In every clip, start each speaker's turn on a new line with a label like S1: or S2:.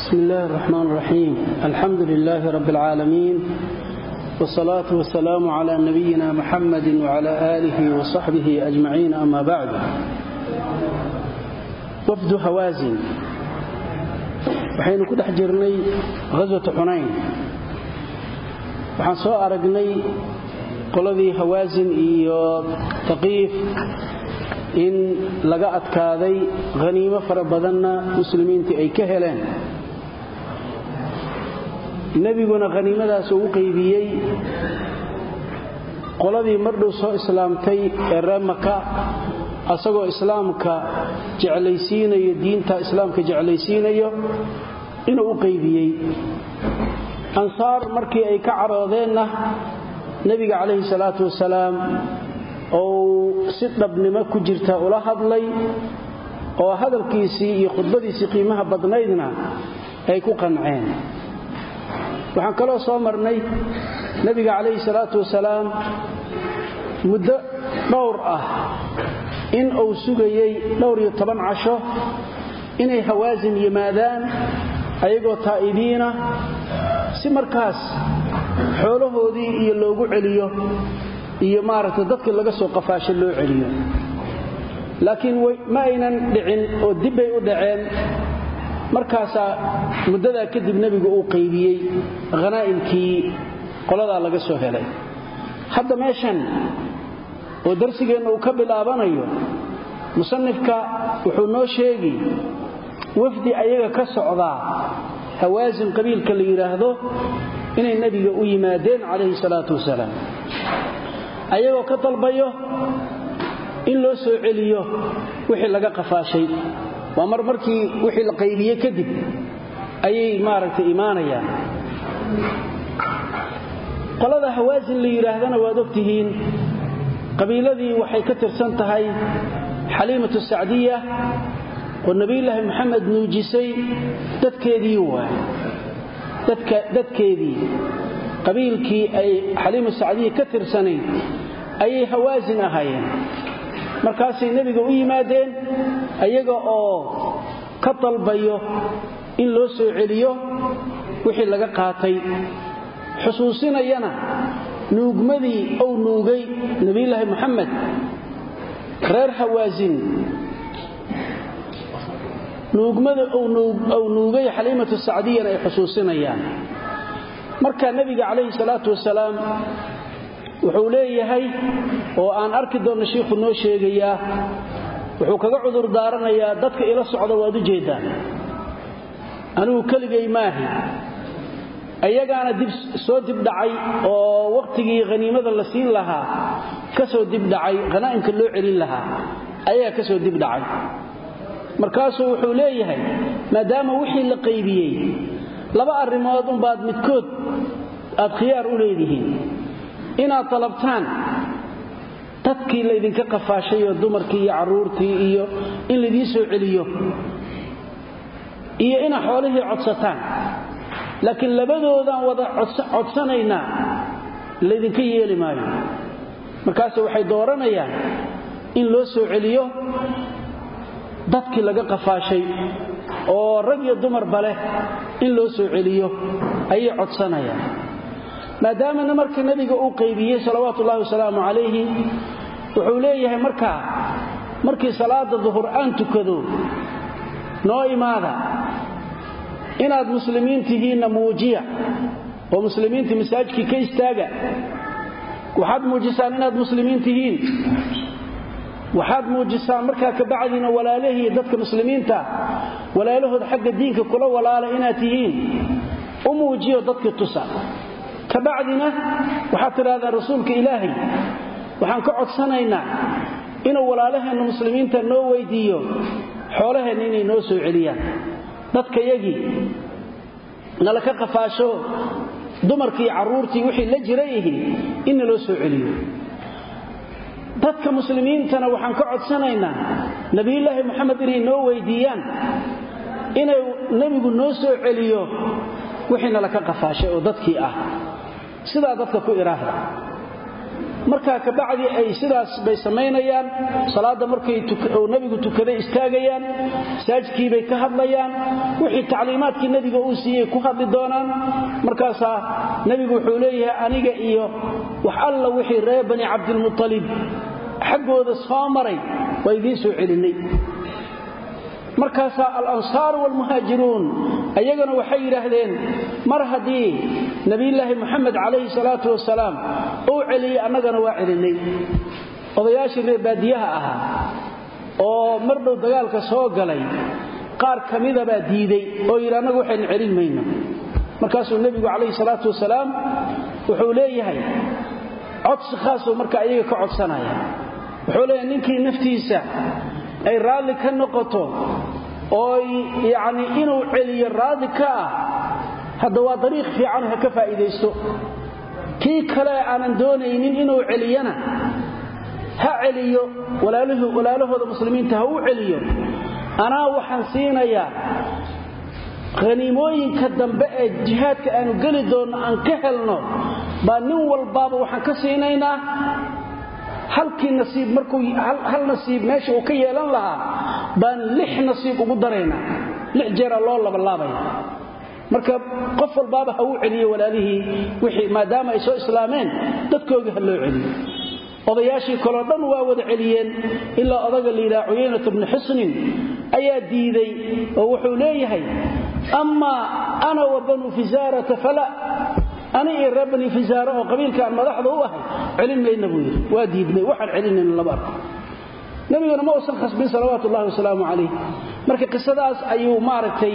S1: بسم الله الرحمن الرحيم الحمد لله رب العالمين والصلاة والسلام على نبينا محمد وعلى آله وصحبه أجمعين أما بعد وفد هوازن waxaynu ku dhex jirnay ghaswata xunayn waxaan soo aragnay qoladii hawaasin iyo taqiif in laga adkaaday haniimo fara badanna muslimiintii ay ka heleen nebiguna haniimadaas uu u qaybiyey qoladii mardhow soo islaamtay ee ree maka asagoo islaamka jeclaysiinayo diinta islaamka jeclaysiinayo inuu u qaybiyey ansaar markii ay ka caroodeenna nebiga calayhi salaatu wasalaam ou si dhabnimo ku jirta ula hadlay oo hadalkiisii iyo khudbadiisii qiimaha badnaydna ay ku qanceen waxaan kaloo soo marnay nebiga calayhi salaatu wasalaam muddo dhowr ah in uu sugayey dhowr iyo toban casho inay hawaasin yimaadaan ayagoo taa'ibiina si markaas xoolahoodii iyo loogu celiyo iyo maaragtay dadkii laga soo qafaasho loo celiyo laakiin ma aynan dhicin oo dibbay u dhaceen markaasaa muddadaa kadib nebigu uu qaybiyey khanaa'imkii qoladaa laga soo helay hadda meeshan oo darsigeenna uu ka bilaabanayo musanifka wuxuu noo sheegi wafdi ayaga ka socdaa hawaasin qabiilka la yidhaahdo inay nebiga u yimaadeen calayhi salaatu wasalaam ayagoo ka dalbayo in loo soo celiyo wixii laga qafaashay waa mar markii wixii la qaybiye kadib ayay maaragtay imaanayaan qolada hawaasin la yidhaahdana waad ogtihiin qabiiladii waxay ka tirsan tahay xaliimatu sacdiya oo nebiyulaahi moxamed nuujisay dadkeedii waay dadkeedii qabiilkii ay xaliimu sacdiya ka tirsanayd ayay hawaasin ahaayeen markaasay nebiga u yimaadeen ayaga oo ka dalbayo in loo soo celiyo wixii laga qaatay xusuusinayana nuugmadii ou nuugay nebiyulaahi moxamed reer hawaasin nuugmada ou nuugay xaliimatu sacdiyana ay xusuusinayaan marka nebiga calayhi salaatu wasalaam wuxuu leeyahay oo aan arki doonno shiikhu noo sheegayaa wuxuu kaga cudur daaranayaa dadka ila socda waad u jeeddaan anigu keligay maahi ayagaana dib soo dibdhacay oo wakhtigii haniimada la siin lahaa ka soo dibdhacay khanaa'imka loo celin lahaa ayagaa ka soo dibdhacay markaasuu wuxuu leeyahay maadaama wixii la qaybiyey laba arrimood unbaad midkood aad khiyaar u leedihiin inaad dalabtaan dadkii laydinka qafaashay oo dumarkii iyo carruurtii iyo in laydiin soo celiyo iyo inaad xoolihii codsataan laakiin labadoodaan wada codsanaynaa laydinka yeeli maayo markaase waxay dooranayaan in loo soo celiyo dadkii laga qafaashay oo rag iyo dumarba leh in loo soo celiyo ayay codsanayaan maadaamana marka nebiga uu qaybiyey salawaatu ullahi wasalaamu calayhi wuxuu leeyahay markaa markii salaada duhur aan tukado noo imaada inaad muslimiin tihiinna muujiya oo muslimiinta masaajidkii ka istaaga waxaad muujisaan inaad muslimiin tihiin waxaad muujisaan markaa kabacdiina walaalahii dadka muslimiinta walaalahooda xagga diinka kula walaala inaad tihiin u muujiyo dadkii tusa kabacdina waxaad tidhahdaan rasuulka ilaahay waxaan ka codsanaynaa inuu walaalaheenna muslimiinta noo weydiiyo xoolaheenna inay noo soo celiyaan dadkayagii nala ka qafaasho dumarkii carruurtii wixii la jira ihi inna loo soo celiyo dadka muslimiintana waxaan ka codsanaynaa nebiyulaahi moxamed inay noo weydiiyaan inay nebigu noo soo celiyo wixii nala ka qafaashay oo dadkii ah sidaa dadka ku idhaahda markaa kabacdi ay sidaas bay samaynayaan salaada markay nabigu tukaday istaagayaan masaajidkiibay ka hadlayaan wixii tacliimaadkii nabiga uu siiyey ku hadli doonaan markaasaa nebigu wuxuu leeyahay aniga iyo wax alla wixii reer bani cabdilmutalib xaggooda soo maray waa idiin soo celinay markaasaa alansaaru waalmuhaajiruun ayagana waxay yidhaahdeen mar haddii nebiyulaahi moxamed calayhi salaatu wasalaam uu celiyey annagana waa celinay odayaashii reer baadiyaha ahaa oo mar dhow dagaalka soo galay qaar ka midabaa diiday oo yidhi annagu waxaynu celin mayno markaasuu nebigu calayhi salaatu wasalaam wuxuu leeyahay codsi khaasuu marka ayaga ka codsanaya wuxuu leeyahay ninkii naftiisa ay raalli ka noqoto oo yacni inuu celiyo raadi ka ah hadda waa dariiq fiican ha ka faa'iidaysto kii kale aanan doonaynin inuu celiyana ha celiyo walaalahooda muslimiinta ha u celiyo anaa waxaan siinayaa haniimooyinka dambe ee jihaadka aanu geli doonno aan ka helno baa nin walbaaba waxaan ka siinaynaa halkii nasiib markuu hal nasiib meesha uu ka yeelan lahaa baan lix nasiib ugu daraynaa lix jeera loo labalaabaya marka qof walbaaba ha uu celiyo walaalihii wixii maadaama ay soo islaameen dadkoogii ha loo celiyo odayaashii kaloo dhan waa wada celiyeen ilaa odaga layidhaha cuyaynat bnu xusnin ayaa diiday oo wuxuu leeyahay amaa ana wa banuu fisaarata fala ani iyo reer bani fisaare oo qabiilkaan madaxda u ahay celin mayna buu yidhi waa diidmay waxaan celinayna lama arko nabiguna ma uusan khasbin salawaatu ullahi wasalaamu calayh marka qisadaas ayuu maaragtay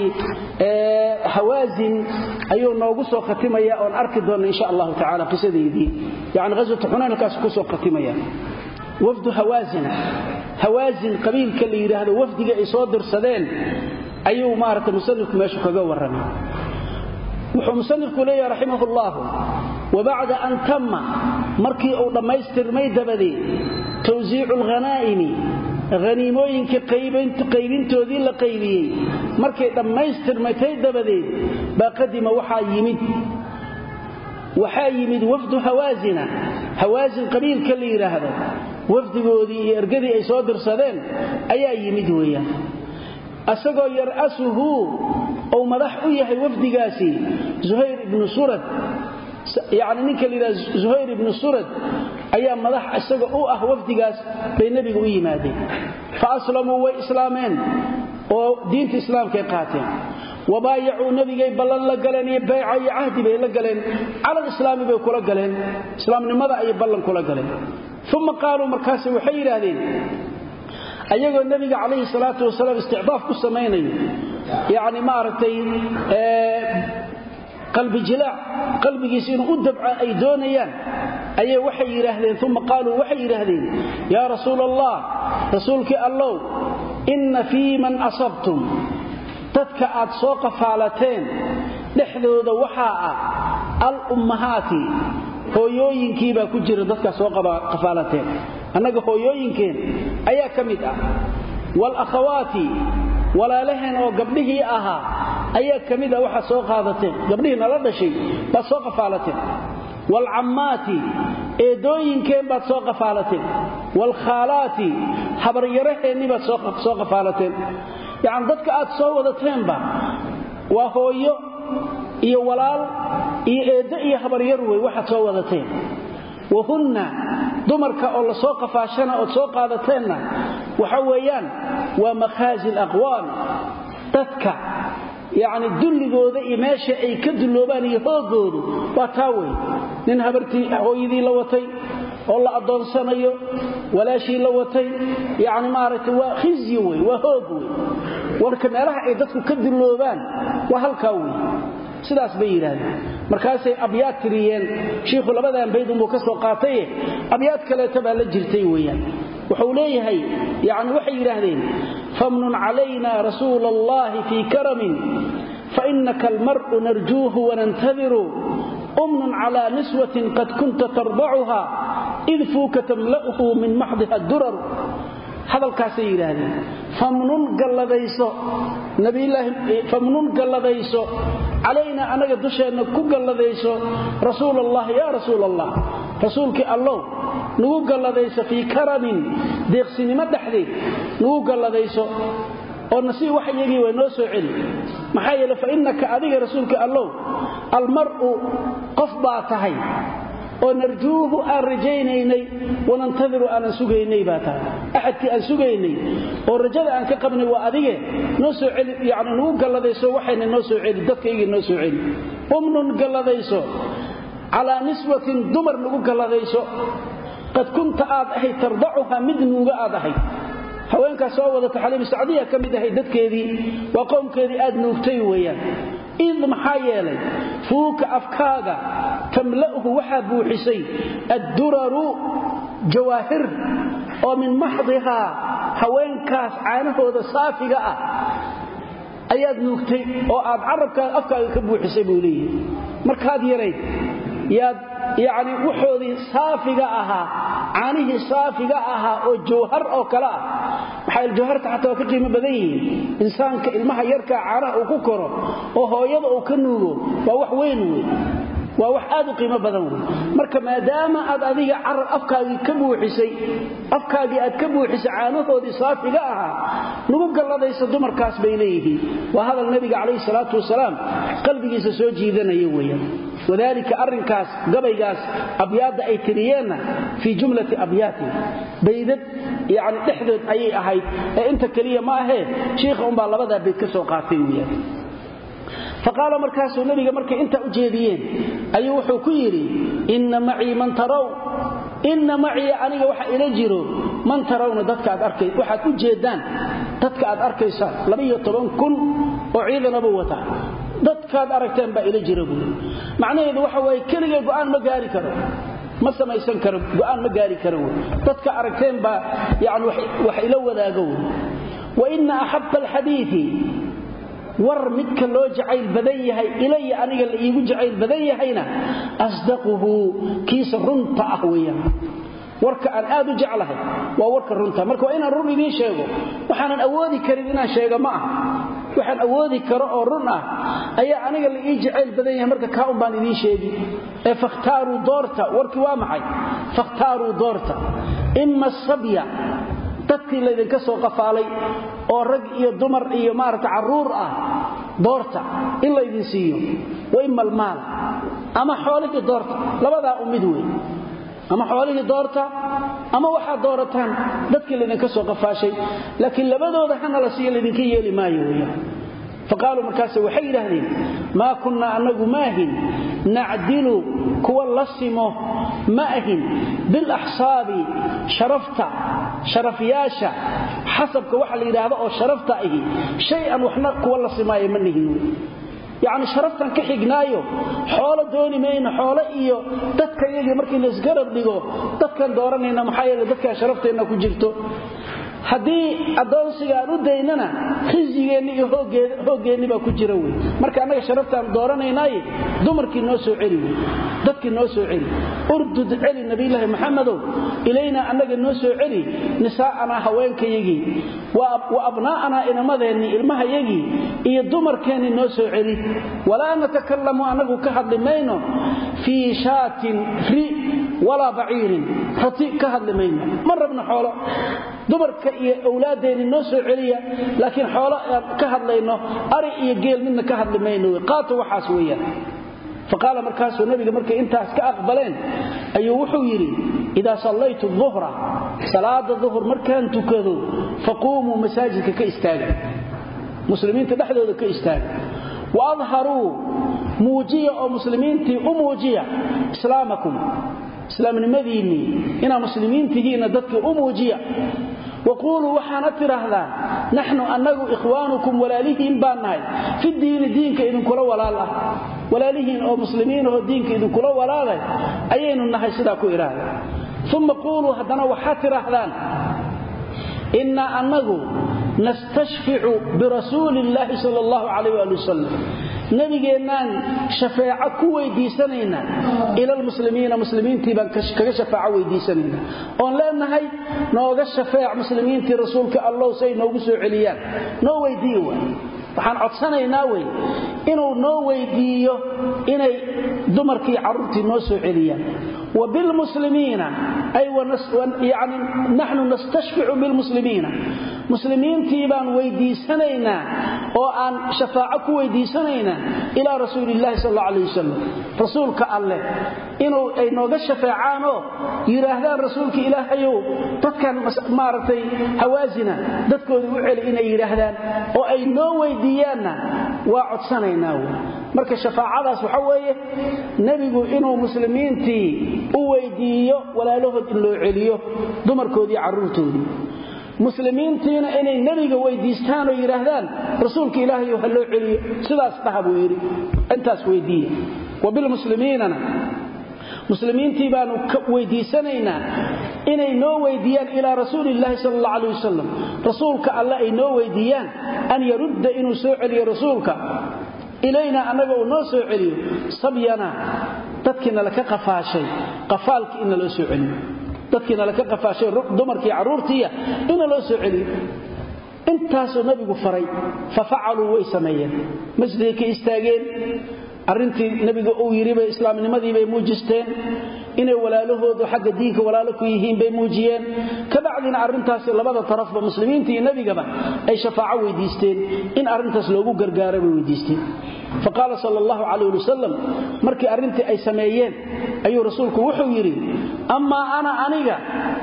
S1: hawaasin ayuu noogu soo khatimaya oon arki doonna insha allahu tacala qisadeydii yani ghaswatu xunayn halkaas kusoo khatimaya wafdu hawaasina hawaasin qabiilka la yidhaahdo wafdiga ay soo dirsadeen ayuu maaragtay musanifku meeshu kaga warramay wuxuu musanifku leeyahay raximah ullahu wabacda an tamma markii uu dhammaystirmay dabadeed tawsiicu alghanaa'imi haniimooyinka qaybintoodii la qaybiyey markay dhammaystirmatay dabadeed baa qadima waxaa yimid waxaa yimid wafdu hawaasina hawaasin qabiilka la yidhaahdo wafdigoodii iyo ergadii ay soo dirsadeen ayaa yimid weeyaan asagoo yar'asuhu ou madax u yahay wafdigaasi zuhayr ibnu surad yacni ninka la yidhaha zuhayr ibnu surad ayaa madax isaga u ah wafdigaas bay nebiga u yimaadeen fa aslamuu way islaameen oo diinta islaamkay qaateen wabaayacuu nebigay ballan la galeen iyo bayca iyo cahdi bay la galeen cala lislaami bay kula galeen islaamnimada ayay ballan kula galeen uma qaaluu markaase waxay yidhaahdeen ayagoo nebiga calayhi salaatu wasalaam isticdaaf ku samaynayo yacni maaragtay qalbi jilaac qalbigiisa inuu u dabco ay doonayaan ayay waxay yidhaahdeen uma qaaluu waxay yidhaahdeen yaa rasuula allah rasuulkii allow inna fii man asabtum dadka aad soo qafaalateen dhexdooda waxaa ah al ummahaati hooyooyinkii baa ku jira dadkaa soo qafaalateen annaga hooyooyinkeen ayaa ka mid ah waalakhawaati walaalaheen oo gabdhihii ahaa ayaa ka mid ah waxaad soo qaadateen gabdhihii nala dhashay baad soo qafaalateen waalcammaati eedooyinkeen baad soo qafaalateen waalkhaalaati habaryaraheennii baad soo qafaalateen yacni dadka aad soo wadateenba waa hooyo iyo walaal iyo eeddo iyo habaryar wey waxaad soo wadateen wahunna dumarka oo la soo qafaashana ood soo qaadateenna waxa weeyaan waa makhaazi alaqwaam dadka yacni dulligooda iyo meesha ay ka dulloobaan iyo hooggoodu waa taa wey nin habartii hooyadii la watay oo la addoonsanayo walaashii la watay yacni maaragtay waa khizyi wey waa hoog wey warka meelaha ay dadku ka dulloobaan waa halkaa wey sidaas bay yidhaahdeen markaasay abyaad tiriyeen shiikhu labadan bayd unbuu ka soo qaataye abyaad kaleeta baa la jirtay weeyaan wuxuu leeyahay yani waxay yidhaahdeen famnun calayna rasuula allahi fii karamin fainaka almar'u narjuuhu wanantadiru umnun cala niswatin qad kunta tardacuha id fuuka tamla'uhu min maxdiha durar hadalkaasay yidhaahdeen famnun galladayso famnun galladayso calaynaa annaga dusheenna ku galladayso rasuul allah yaa rasuul allah rasuulkii allow nagu galladayso fii karamin deeqsinimo dhexdeed nagu galladayso oo nasiib wax iyagii way noo soo celi maxaa yeele fa innaka adiga rasuulka allow almar'u qof baa tahay oo narjuuhu aan rajaynaynay wanantadiru aanan sugaynay baa tahay axadkii aan sugaynay oo rajada aan ka qabnay waa adige noo soo celi yani nagu galladayso waxayna noo soo celi dadkaygii noo soo celi umnun galladayso calaa niswatin dumar nagu galladayso qad kunta aad ahayd tardacuha mid nuuga aad ahayd haweenkaas soo wadata xaliimu sacdiya ka mid ahayd dadkeedii waa qowmkeedii aad nuugtay weeyaan id maxaa yeelay fuuka afkaaga tamla'hu waxaa buuxisay adduraru jawaahir oo min maxdihaa haweenkaas caanahooda saafiga ah ayaad nuugtay oo aad carabkaaga afkaaga ka buuxisay buu leeyahay markaad yarayd yaad yacni waxoodii saafiga ahaa caanihii saafiga ahaa oo jawhar oo kale ah maxaa jawharta xataa waa ka qiimo badan yihiin insaanka ilmaha yarkaa caanaha uu ku koro oo hooyada uu ka nuugo waa wax weyn wey waa wax aad u qiimo badan wey marka maadaama aad adiga carab afkaagii ka buuxisay afkaagii aad ka buuxisay caanahoodii saafiga ahaa nagu galladaysa dumarkaas bay leeyihiin waa hadal nabiga calayhi salaatu wasalaam qalbigiisa soo jiidanaya weeyaan wadalika arrinkaas gabaygaas abyaadda ay tiriyeenna fii jumlati abyaatin baydad yani dhexdood ayay ahayd ee inta keliya ma ahee shiikha umbaa labadaa bayd ka soo qaatay weyaan faqaala markaasuu nabiga markay intaa u jeediyeen ayuu wuxuu ku yidhi inna macii man taraw inna macii aniga waxa ila jiro man tarawna dadka aad arkay waxaad u jeedaan dadka aad arkaysaan labaiyo toban kun oo ciidanaba wata dadkaad aragteen baa ila jira buui macnaheedu waxa waaye keligay go'aan ma gaari karo ma samaysan karo go'aan ma gaari karo wy dadka aragteen baa yani wax ila wadaago wy wa ina axabba alxadiidi war midka loo jacayl badan yahay ilaya aniga la iigu jacayl badan yahayna asdaquhu kiisa runta ah weeyaan warka aan aad u jeclahay waa warka runta marka waa inaan run idiin sheego waxaanan awoodi karin inaan sheego ma ah waxaan awoodi karo oo run ah ayaa aniga la ii jacayl badan yahay marka kaa un baan idiin sheegi ee fakhtaaruu doorta warkii waa maxay fakhtaaruu doorta ima asabya dadkii laydinka soo qafaalay oo rag iyo dumar iyo maarata carruur ah doorta in laydin siiyo wa ima almaal ama xoolihii doorta labadaa u mid wey ama xoolihii doorta ama waxaad doorataan dadkii laydinka soo qafaashay laakiin labadooda hana la siiyo laydinka yeeli maayo weyaan faqaaluu markaase waxay yidhaahdeen maa kunnaa annagu ma ahin nacdilu kuwa la simo ma ahin bilaxsaabi sharafta sharafyaasha xasabka waxa la yidhaahdo oo sharafta ahi shay-an waxna kuwa la simaayo ma nihin yacni sharaftan ka xignaayo xoolo dooni mayno xoolo iyo dadka iyagii markii laisgarab dhigo dadkan dooranayna maxaa yeele dadkan sharafteenna ku jirto haddii addoonsiga aan u daynana khisigeenni iyo hooggeenni baa ku jira wey marka annaga sharaftaan dooranaynaaye dumarkii noo soo celi wey dadkii noo soo celi urdud celi nabiyulaahi maxamedow ilaynaa annaga noo soo celi nisaa'anaa haweenkayagii wa abnaa'anaa inamadeennii ilmahayagii iyo dumarkeennii noo soo celi walaa natakallamu annagu ka hadli mayno fii shaatin ri walaa baciirin rati ka hadli mayno ma rabno xoolo dumarka iyo awlaadeenni noo soo celiya laakiin xoolo aan ka hadlayno ari iyo geel midna ka hadli mayno qaato waxaas weeyaan faqaala markaasuu nabiga markay intaas ka aqbaleen ayuu wuxuu yidhi idaa sallaytu duhra salaada duhur markaan tukado faquumuu masaajidka ka istaaga muslimiinta dhexdooda ka istaaga wa adharuu muujiya oo muslimiintii u muujiya islaamakum islaamnimadiinnii inaa muslimiintihiinna dadkii u muujiya waquuluu waxaana tidhaahdaan naxnu annagu ikhwaanukum walaalihiin baan nahay fi diini diinka idinkula walaal ah walaalihiin oo muslimiinahoo diinka idinkula walaalay ayaynu nahay sidaa ku idhaahda uma quuluu haddana waxaad tidhaahdaan innaa annagu nastashficu birasuuli illaahi sal allahu calayh waali wasalam nabigeennaan shafeeco ku weydiisanaynaa ilalmuslimiina muslimiintii baan kaga shafaaco weydiisanayna oon leenahay nooga shafeec muslimiintii rasuulka allow say noogu soo celiyaan noo weydiiye waay waxaan codsanaynaa wey inuu noo weydiiyo inay dumarkii carruurtii noo soo celiyaan wa bilmuslimiina ay yani naxnu nastashficu bilmuslimiina muslimiintii baan weydiisanaynaa oo aan shafaaco ku weydiisanaynaa ilaa rasuulillahi sal alla alayh wasalam rasuulka alleh inuu ay nooga shafeecaanoo yidhaahdaan rasuulka ilaahayow dadkan maaragtay hawaasina dadkooda u celi inay yidhaahdaan oo ay noo weydiiyaanna waa codsanaynaa wy marka shafaacadaas waxa weeye nebigu inuu muslimiintii u weydiiyo walaalahood in loo celiyo dumarkoodii carruurtoodii muslimiintiina inay nebiga weydiistaan oo yidhaahdaan rasuulka ilaahayo ha loo celiyo sidaas dhaha buu yidhi intaas weydiiya wa bilmuslimiinana muslimiintii baanu weydiisanaynaa inay noo weydiiyaan ilaa rasuuliillaahi sal alla aleh wasalam rasuulka alle ay noo weydiiyaan an yarudda inuu soo celiyo rasuulka ilaynaa annaga uu noo soo celiyo sabyana dadkiina laka qafaashay qafaalkii ina loo soo celiyo dadkiina laka qafaashay dumarkii carruurtiiya ina loo soo celiyo intaasuu nabigu faray fa facaluu way sameeyeen masjidkay ka istaageen arrintii nebiga uu yidhibay islaamnimadiibay muujisteen inay walaalahoodu xagga diinka walaalo ku yihiin bay muujiyeen kabacdina arrintaasi labada tarafba muslimiinta iyo nebigaba ay shafaaco weydiisteen in arrintaas loogu gargaara bay weydiisteen faqaala sal allahu calayh ali wasalam markii arrintii ay sameeyeen ayuu rasuulku wuxuu yidhi amaa ana aniga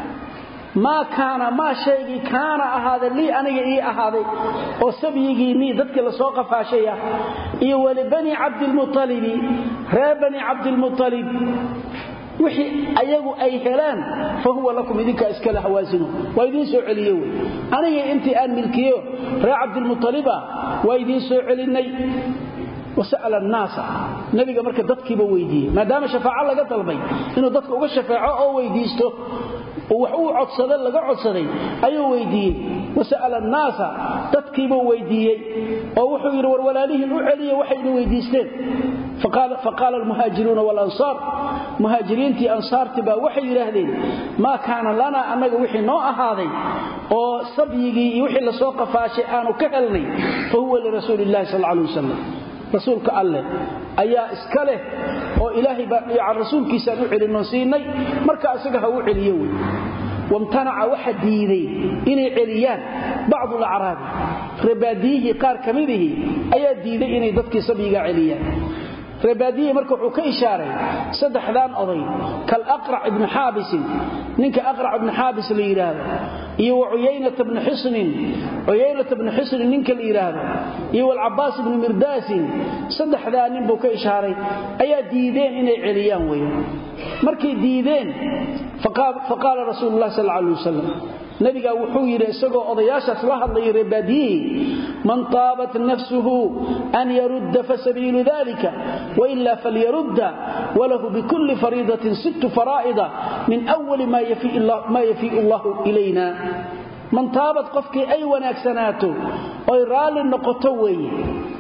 S1: maa kaana maa shaygii kaana ahaaday lii aniga ii ahaaday oo sabyigiinnii dadkii lasoo qafaashay ah iyo wali bani cabdilmualibi reer bani cabdilmualib wixii ayagu ay helaan fa huwa lakum idinkaa iskale hawaasinu waa idiin soo celiye wey aniga intii aan milkiyo reer cabdilmualiba waa idiin soo celinnay wasa'ala annaasa nebiga marka dadkiiba weydiiyey maadaama shafaaco laga dalbay inuu dadka uga shafeeco oo weydiisto wax uu codsada laga codsaday ayuu weydiiyey wasa'ala annaasa dadkiibuu weydiiyey oo wuxuu yidhi war walaalihiin u celiya waxayna weydiisteen faqaala almuhaajiruuna walansaar muhaajiriintii ansaartii baa waxay yidhaahdeen maa kaana lanaa annaga wixii noo ahaaday oo sabyigii iyo wixii lasoo qafaashay aanu ka helnay fa huwa lirasuuli illahi sal alay wasalam rasuulka alleh ayaa iska leh oo ilaahay baa rasuulkiisaan u celinoo siinay marka isaga ha u celiyo wey wamtanaca waxa diiday inay celiyaan bacdu alacraabi reebaadiyihii qaar ka midihii ayaa diiday inay dadkii sabyigaa celiyaan reebaadiyihii marka wuxuu ka ishaaray saddexdaan oday kalaqrac ibni xaabisin ninka aqrac ibni xaabis la yidhaahdo iyo wa cuyaynata bni xisnin cuyaynata bni xisnin ninka la yidhaahdo iyo walcabaas ibni mirdaasin saddexdaa nin buu ka ishaaray ayaa diideen inay celiyaan weyan markay diideen faqaala rasuulu lah sal alay wasalam nabigaa wuxuu yidhi isagoo odayaashaas la hadlaya reebaadiyihii man taabat nafsuhu an yarudda fasabiilu dalika waila falyarudda walahu bikulli fariidatin sittu faraa'ida min wali maa yafiiu allahu ilayna man taabad qofkii ay wanaagsanaato oy raalli noqoto weeye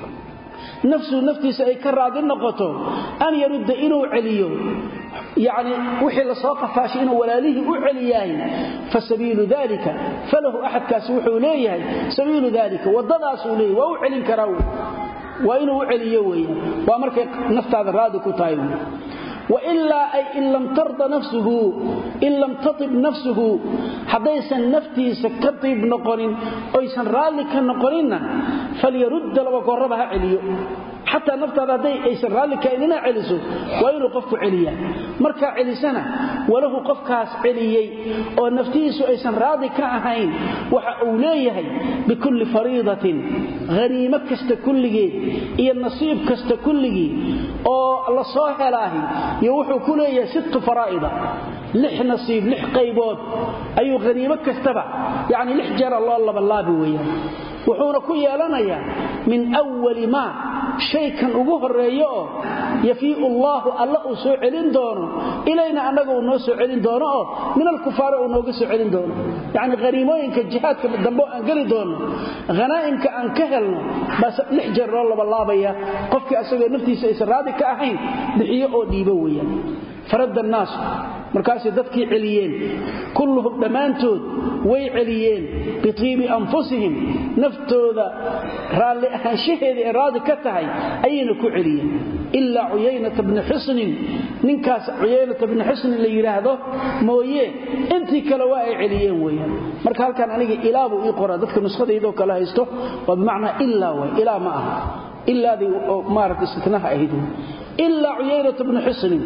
S1: nafsuhu naftiisa ay ka raadi noqoto an yarudda inuu celiyo yani wixii lasoo qafaashay inuu walaalihii u celiyahay fa sabiilu dalika falahu axadkaasi wuxuu leeyahay sabiilu dalika wadadaasuu leeyahy waa u celin karaa waa inuu u celiyo weeyaan waa markay naftaada raadi ku tahay wailaa ay in lam tarda nafsuhu in lam taib nafsuhu haddaysan naftiisa ka diib noqonin oysan raalli ka noqoninna falyarudda laba goorraba ha celiyo xataa naftaada hadday aysan raalli kahayn inaa celiso waa inuu qofku celiyaa markaa celisana walahu qofkaas celiyey oo naftihiisu aysan raadi ka ahayn waxa uu leeyahay bikulli fariidatin haniimo kasta kulligeed iyo nasiib kasta kulligii oo la soo helaahi iyo wuxuu ku leeyahay sittu faraa'ida lix nasiib lix qaybood ayuu haniimo kastaba yacni lix jeera loo labalaabi weeyaan wuxuuna ku yeelanayaa min wali maa shaykan ugu horeeyo oo yafiiu allaahu alla uu soo celin doono ilayna annaga uu noo soo celin doono oo min alkufaari uu nooga soo celin doono yacni haniimooyinka jihaadka dambe aan geli doonno hanaa'imka aan ka helno baa lix jeer loo labalaabaya qofkii asagoo naftiisa aysan raadi ka ahayn bixiyo oo dhiibo weeyaan faradda annaasu markaasay dadkii celiyeen kulluhum dhammaantood way celiyeen bitiibi anfusihim naftooda raalli ahaanshaheeda ee raadi ka tahay ayayna ku celiyeen ilaa cuyaynata bni xusnin ninkaas cuyaynata bni xusnin la yidhaahdo mooye intii kale waa ay celiyeen weyaan marka halkan aniga ilaa buu ii qoraa dadka nuskhadaydoo kale haysto waa bimacnaa ilaa way ilaa ma aha ilaadii maarata istitnaha ahayd ilaa cuyaynata bni xusnin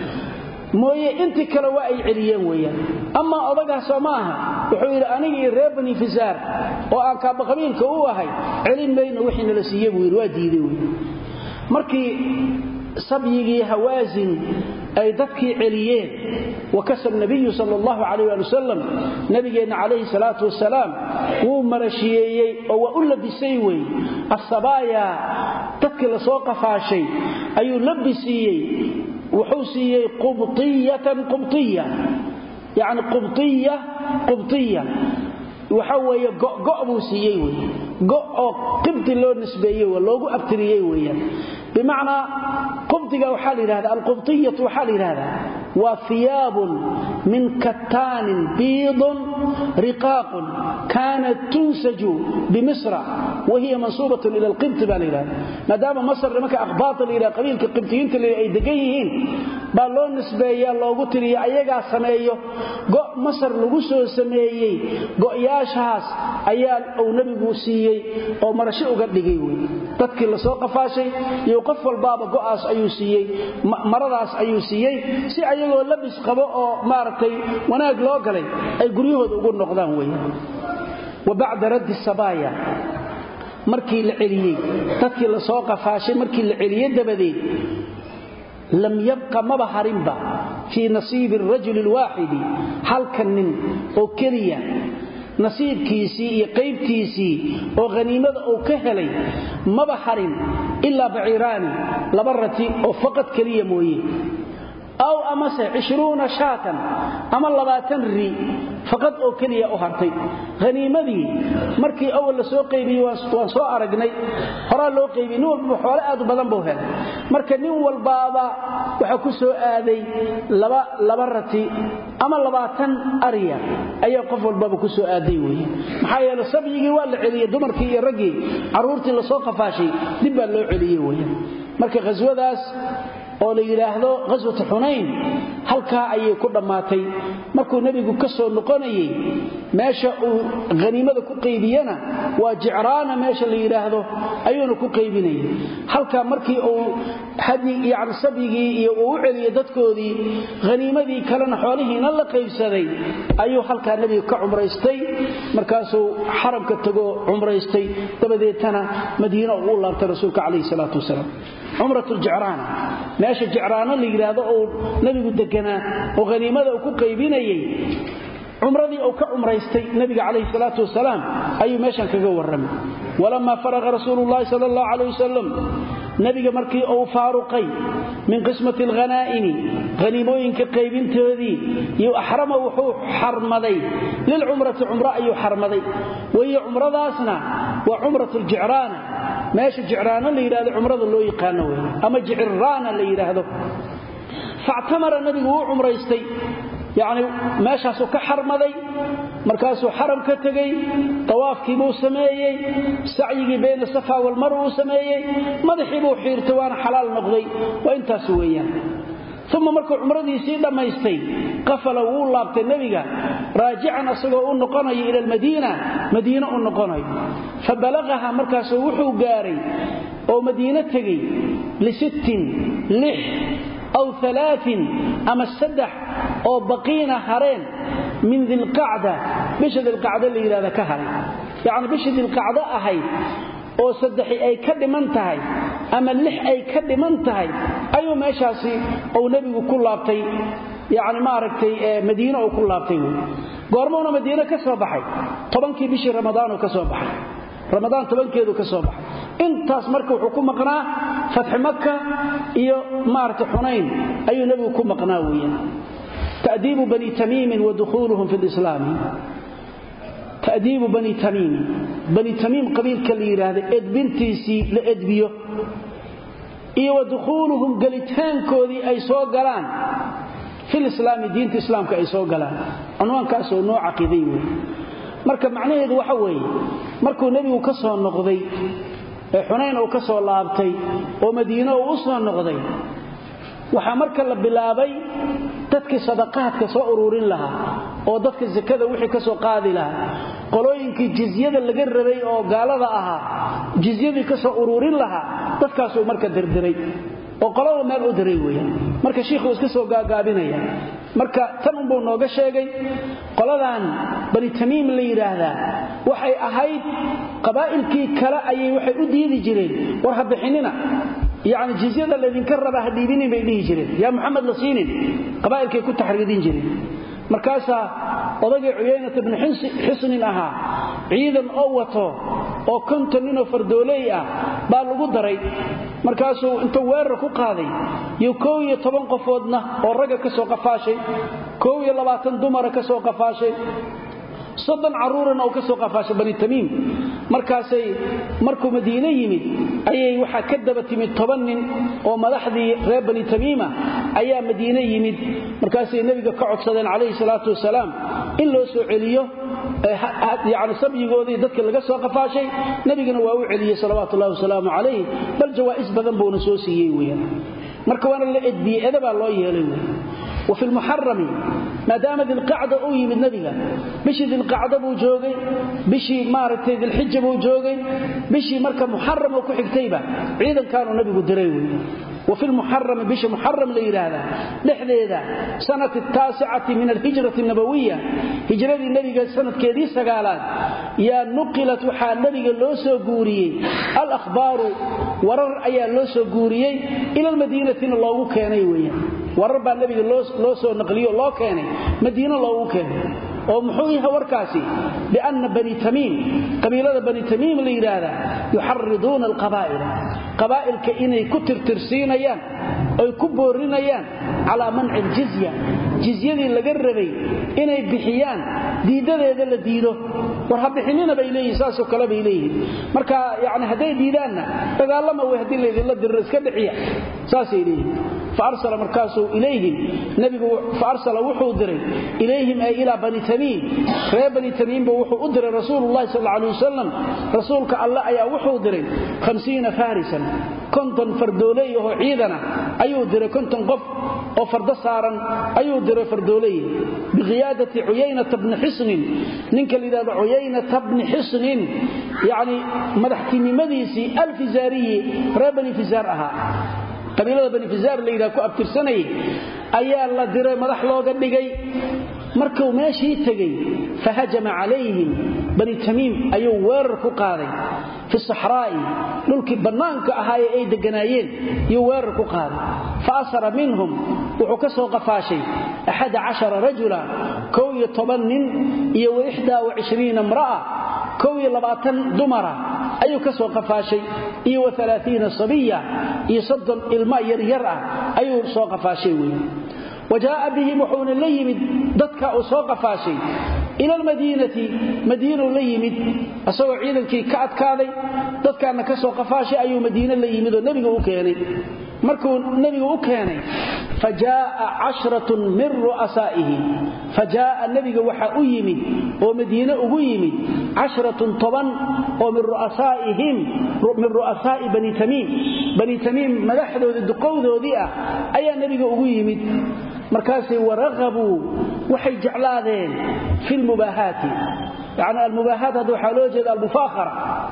S1: mooye intii kale waa ay celiyeen weyaan amaa odagaasoo ma aha wuxuu yidhi anigii reer bani fisaar oo aan kaabaqabiilka u ahay celin mayno wixii nala siiye buu yidhi waa diiday wey markii sabyigii hawaasin ay dadkii celiyeen wakasa nabiyu sal allahu calayh ali wasalam nabigeenna calayhi salaatu wasalaam wuu marashiyeeyey oo waa u labisay wey asabaaya dadkii lasoo qafaashay ayuu labisiiyey wuxuu siiyey qubiyatan qubtiya yani qubtiya qubtiya waxa weeye go' buu siiyey wey go' oo qibti loo nisbeeyey loogu abtiriyey weeyaan bimacnaa qubdiga waxaa la yidhahda alqubtiyatu waxaa la yidhahdaa waa hiyaabun min kattaanin biidun riqaaqun kaanat tunsaju bimisra wa hiya mansuubatun ila alqibti baa la yidhahda maadaama masr nimanka akhbaata la yidhahda qabiilka qibtiyiinta la ay degan yihiin baa loo nisbeeyaa loogu tiriya ayagaa sameeyo go' masar lagu soo sameeyey go'yaashaas ayaa uu nebigu siiyey oo marasho uga dhigay wey dadkii lasoo qafaashay iyo qof walbaaba go'aas ayuu siiyey maradaas ayuu siiyey si ayagoo labis qabo oo maaragtay wanaag loo galay ay guryahooda ugu noqdaan wey wa bacda raddi sabaaya markii la celiyey dadkii lasoo qafaashay markii la celiye dabadeed lam yabqa maba harinba fii nasiibi arajuli alwaaxidi halka nin oo keliya nasiibkiisii iyo qaybtiisii oo haniimada uu ka helay maba harin ilaa baciiraani laba rati oo faqad keliya mooye aw amase cishruuna shaatan ama labaatan ri faqad oo keliya u hartay haniimadii markii awal la soo qaybiyey waan soo aragnay horaa loo qaybiyey nin walbaba xoole aad u badan buu helay marka nin walbaaba waxaa ku soo aaday laba rati ama labaatan arya ayaa qof walbaba ku soo aaday weye maxaa yeele sabyigii waa la celiyey dumarkii iyo raggii carruurtii lasoo qafaashay dib baa loo celiyey weye marka khaswadaas oo la yidhaahdo ghaswatu xunayn halkaa ayay ku dhammaatay markuu nebigu ka soo noqonayey meesha uu haniimada ku qaybiyana waa jicraana meesha la yidhaahdo ayuuna ku qaybinayay halkaa markii uu yani sabyigii iyo uu u celiyey dadkoodii haniimadii kalena xoolihiina la qaybsaday ayuu halkaa nebiga ka cumraystay markaasuu xaramka tagoo cumraystay dabadeetana madiina uu u laabtay rasuulka calayhi salaatu wasalaam cumrat ljicraana meesha jicraano la yidhaahdo uu nebigu deganaa oo haniimada uu ku qaybinayey cumradii uu ka cumraystay nebiga calayhi salaatu wasalaam ayuu meeshan kaga warramay walamaa faraqa rasuulu llahi sala allahu calayh wasalam nebiga markii uu faaruqay min qismati alghanaa'imi haniimooyinka qaybintoodii iyo axrama wuxuu xarmaday lilcumrati cumro ayuu xarmaday wahiyo cumradaasna waa cumrat ljicraana meesha jicraano la yidhahdo cumrada loo yaqaano wey ama jiciraana la yidhaahdo factamara nebigu wuu cumraystay yacni meeshaasuu ka xarmaday markaasuu xaram ka tegey tawaafkii buu sameeyey sacyigii bayna safa walmarwa uu sameeyey madaxii buu xiirtay waana xalaal noqday waa intaas weeyaan uma markuu cumradiisii dhammaystay qafala wuu laabtay nebiga raajican asagoo u noqonayo ila almadiina madiine u noqonayo fa balaqaha markaasuu wuxuu gaaray oo madiine tegey lisittin lix aw alaain ama saddex oo baqiina hareen min dilqacda bisha dilqacda la yidhahda ka haray yacni bishii dilqacdo ahayd oo saddexi ay ka dhiman tahay ama lix ay ka dhiman tahay ayuu meeshaasi uu nebigu ku laabtay yani maaragtay madiine uu ku laabtay wy goormuuna madiine ka soo baxay tobankii bishii ramadaanuu ka soo baxay ramadaan tobankeedu ka soo baxay intaas marka wuxuu ku maqnaa fatxi maka iyo maaragtay xunayn ayuu nebigu ku maqnaa weeyaan ta'diibu bani tamiimin wa dukhuuluhum fi lislaami ta'diibu bani tamiimi bani tamiim qabiilka la yidhaahda edbintiisii la edbiyo iyo wa dukhuuluhum gelitaankoodii ay soo galaan filislaami diinta islaamka ay soo galaan cunwaankaasoo noo caqiiday wey marka macnaheedu waxa weeye markuu nebigu ka soo noqday ee xunayn uu ka soo laabtay oo madiine uu u soo noqday waxaa marka la bilaabay dadkii sadaqaadka soo ururin lahaa oo dadka sakada wixii ka soo qaadi lahaa qolooyinkii jizyada laga rabay oo gaalada ahaa jizyadii ka soo ururin lahaa dadkaasuu marka dirdiray oo qolada meel u diray weeyaan marka shiikhuu iska soo gaagaabinaya marka tan unbuu nooga sheegay qoladan bani tamiim la yidhaahdaa waxay ahayd qabaa'ilkii kale ayay waxay u diidi jireen war ha bixinina yacni jizyada laydinka raba ha dhiibinin bay dhihi jireen yaa muxamed la siinin qabaa'ilkay ku taxriidin jireen markaasaa odagii cuyaynata bni xusnin ahaa ciidan oo wato oo konton ninoo fardooley ah baa lagu daray markaasuu intuu weerar ku qaaday iyo koow iyo toban qofoodna oo ragga ka soo qafaashay koow iyo labaatan dumara ka soo qafaashay soddon carruurana uu ka soo qafaashay bani tamiim markaasay markuu madiine yimid ayay waxaa ka daba timid toban nin oo madaxdii reer bani tamiima ayaa madiine yimid markaasay nebiga ka codsadeen calayhi salaatu wasalaam in loo soo celiyo yani sabyigoodii dadka laga soo qafaashay nebigana waa u celiyey salawaatu ullahi wasalaamu calayh bal jawaa'is badan buuna soo siiyey weyaan marka waana la edbiyey edabaa loo yeelay wey وفي المحرم ما دام ذي القعدة أو يمد نبيها بشي ذي القعدة بو جوغي بشي مارتي ذي الحجة بو جوغي بشي مركة محرم وكو حكتيبة عيدا كانوا نبي قدريوي وفي المحرم بشي محرم ليرادا لحديدا سنة التاسعة من الهجرة النبوية هجرة النبي سنة كيدي سقالات يا نقلت وحال النبي اللوسو قوريي الأخبار ورر أيا اللوسو قوريي إلى المدينة الله كاني ويا warar baa nabiga loo soo naqliyo loo keenay madiino loogu keenay oo muxuu yahay warkaasi bianna bani tamiim qabiilada bani tamiim la yidhaahdaa yuxariduuna alqabaa'ila qabaa'ilka inay ku tirtirsiinayaan oy ku boorinayaan calaa manci aljizya jizyadii laga rabay inay bixiyaan diiddadeeda la diido war ha bixinina bay leeyihin saasoo kale bay leeyihiin marka yani hadday diidaanna dagaalama wey haddii laydinla diriro iska dhixiya saasay leeyihin faarsala markaasuu ilayhim nabigu faarsala wuxuu diray ilayhim ay ilaa bani tamiim reer bani tamiimba wuxuu u diray rasuulullahi sal alay wasalam rasuulka alle ayaa wuxuu diray hamsiina farisan konton fardooley ahoo ciidana ayuu diray konton qof oo fardo saaran ayuu diray fardooley biqiyaadati cuyaynata bni xisnin ninka layidhahdo cuyaynata bni xisnin yacni madaxtinimadiisii alfisaariyi reer bani fisaar ahaa qabiilada bani fisaar la yidhaha ku abtirsanayay ayaa la diray madax looga dhigay markuu meeshii tegey fahajama calayhim bani tamiim ayuu weerar ku qaaday fi saxraa'i dhulkii bannaanka ahaayee ay degganaayeen iyuu weerar ku qaaday fa asara minhum wuxuu ka soo qafaashay axada cashara rajula kow iyo toban nin iyo wa ixdaa wa cishriina imra'a kow iyo labaatan dumara ayuu ka soo qafaashay iyo wa alaaiina sabiya iyo soddon ilma yaryar ah ayuu soo qafaashay weeye wa jaa'a bihim wuxuuna la yimid dadka uu soo qafaashay ila almadiinati madiinuu la yimid isagoo ciidankii ka adkaaday dadkaana ka soo qafaashay ayuu madiine la yimid oo nebiga u keenay markuu nebigu u keenay fa jaaa casharatun min ru'asaa'ihi fa jaaa nebiga waxa u yimid oo madiine ugu yimid casharatun toban oo min ru'asaa'ihim min ru'asaa'i bani tamiim bani tamiim madaxdoodii duqowdoodii ah ayaa nebiga ugu yimid markaasay waraqabuu waxay jeclaadeen fi lmubaahaati yani almubaahaat hadda waxaa loo jeeda almufaakhara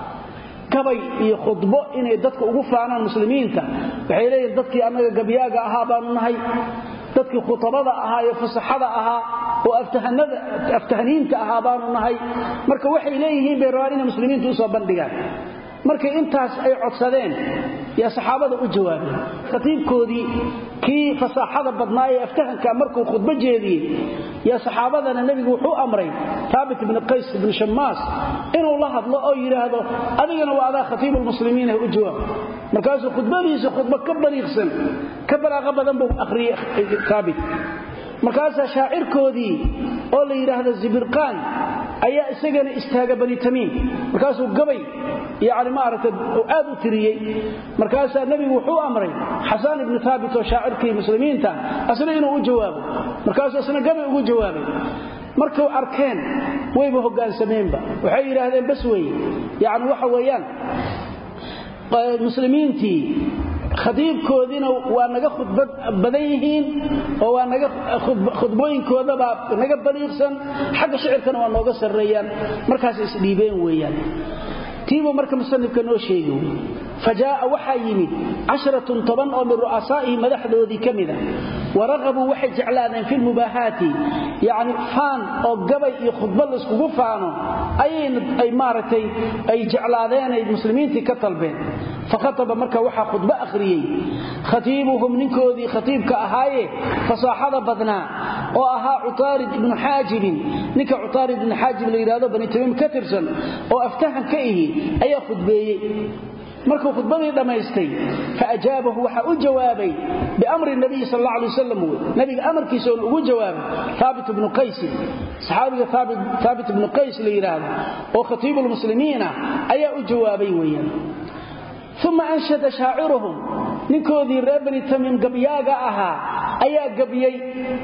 S1: gabay iyo khudbo inay dadka ugu faanaan muslimiinta waxay leeyihin dadkii annaga gabyaaga ahaa baanu nahay dadkii khutabada ahaa iyo fasaxada ahaa oo aftahaniinta ahaa baanu nahay marka waxay leeyihiin bay rabaan inay muslimiinta usoo bandhigaan markay intaas ay codsadeen yaa saxaabada u jawaabeen khatiibkoodii kii fasaaxada badnaa ee aftahanka markuu khudbo jeediyey yaa saxaabadana nebigu wuxuu amray taabit ibni qays ibni shammaas inuu la hadlo oo yidhaahdo adigana waa adaa khatiibulmuslimiin u jawaab markaasuu khudbadiisa khudbo ka baliiqsan ka balaaqo badan buu akhriyey taabit markaasaa shaacirkoodii oo la yidhaahdo zibirqaan ayaa isagana istaaga bani tamiim markaasuu gabay yani maaragta aad u tiriyey markaasaa nebigu wuxuu amray xasaan ibnu taabit oo shaacirkii muslimiinta asna inuu u jawaabo markaasuu isna gabay ugu jawaabay markuu arkeen wayba hogaansameenba waxay yidhaahdeen bas weye yani waxa weeyaan muslimiintii khadiibkoodiina waa naga khudbad badan yihiin oo waa naga khudbooyinkoodabaa naga baliiqsan xagga shicirkana waa nooga sarreeyaan markaas isdhiibeen weeyaan tiibuu marka musanifka noo sheegi fajaaa waxaa yimid casharatun toban oo min ru'asaa'ihi madaxdoodii ka mida waraqabuu waxay jeclaadeen fi lmubaahaati yani faan oo gabay iyo khudba layskugu faano ayay maaragtay ay jeclaadeenay muslimiintii ka talbeen fakhataba marka waxaa khudbo akhriyey khatiibuhum ninkoodii khatiibka ahaaye fasaaxada badnaa oo ahaa cutaarid ibnu xaajibin ninka cutaarid ibnu xaajib la yidhahdo bani tamiim ka tirsan oo aftahan ka ihi ayaa khudbeeyey markuu khudbadii dhammaystay faajaabahu waxaa u jawaabay biamri nabiyi sal alla alay wasalam wey nabiga amarkiisauna ugu jawaabay haabit ibnu qaysin saxaabiga haabit ibnu qays la yidhaahdo oo khatiibulmuslimiina ayaa u jawaabay weeyaan uma anshada shaaciruhum ninkoodii reer bani tamiim gabyaaga ahaa ayaa gabyey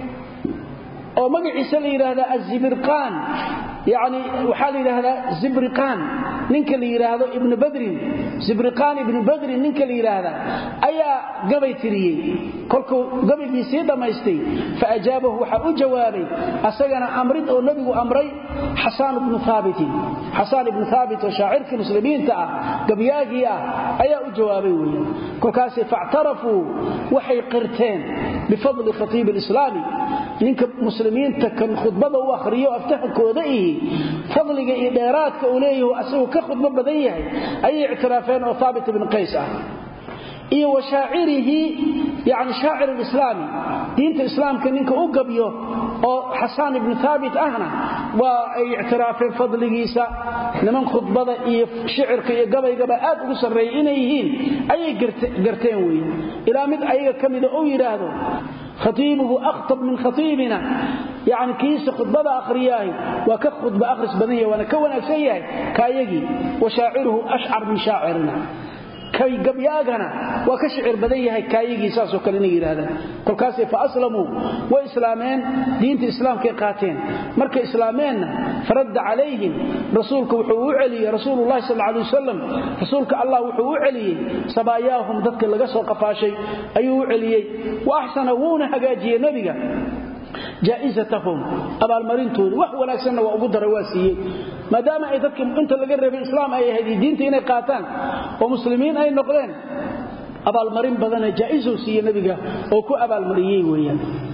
S1: oo magaciisa la yidhaahdaa azibirqaan yani waxaa la yidhaahdaa zibriqaan ninka la yidhaahdo ibnu badrin zibriqaan ibnu badrin ninka la yidhaahdaa ayaa gabay tiriyey kolkuu gabaygii sii dhammaystay faajaabahu waxaa u jawaabay asagana amrid oo nebigu amray xasaan ibnu haabitin xasaan ibnu haabit oo shaacirkii muslimiinta ah gabyaagii ah ayaa u jawaabay weeye kolkaasay factarafuu waxay qirteen bifadli khatiibi alislaami ninka muslimiinta kan khudbada u akhriyo aftahankooda ihi fadliga iyo dheeraadka uu leeyahu asagoo ka khudbo badan yahay ayay ictiraafeen oo haabit ibn qays ah iyo wa shaacirihi yani shaacir alislaami diinta islaamka ninka u gabyo oo xasaan ibnu haabit ahna waa ay ictiraafeen fadligiisa niman khudbada iyo shicirka iyo gabaygaba aad ugu sarreeyay inay yihiin ayay garteen weye ilaa mid ayaga ka mida uu yidhaahdo khatiibuhu akhtab min khatiibina yani kiisa khudbada akhriyaahi waa ka khudba akhris badan yahay waana ka wanaagsan yahay kaayagii wa shaaciruhu ashcar min shaacirina kay gabyaagana waa ka shicir badan yahay kaayagii saasoo kale inay yidhaahdaan kolkaasay fa aslamuu way islaameen diinta islaamkay qaateen markay islaameenna faradda calayhim rasuulka wuxuu u celiyey rasuululahi sal alay wasalam rasuulka allah wuxuu u celiyey sabaayaahum dadka laga soo qafaashay ayuu u celiyey wa axsana wuuna hagaajiyey nebiga jaaizatahum abaalmarintoodii wax wanaagsanna waa ugu daray waa siiyey maadaama ay dadka inta laga reebay islaam ay ahayd diinta inay qaataan oo muslimiin ay noqdeen abaalmarin badana jaaizuu siiye nebiga oo ku abaalmariyey weeyaan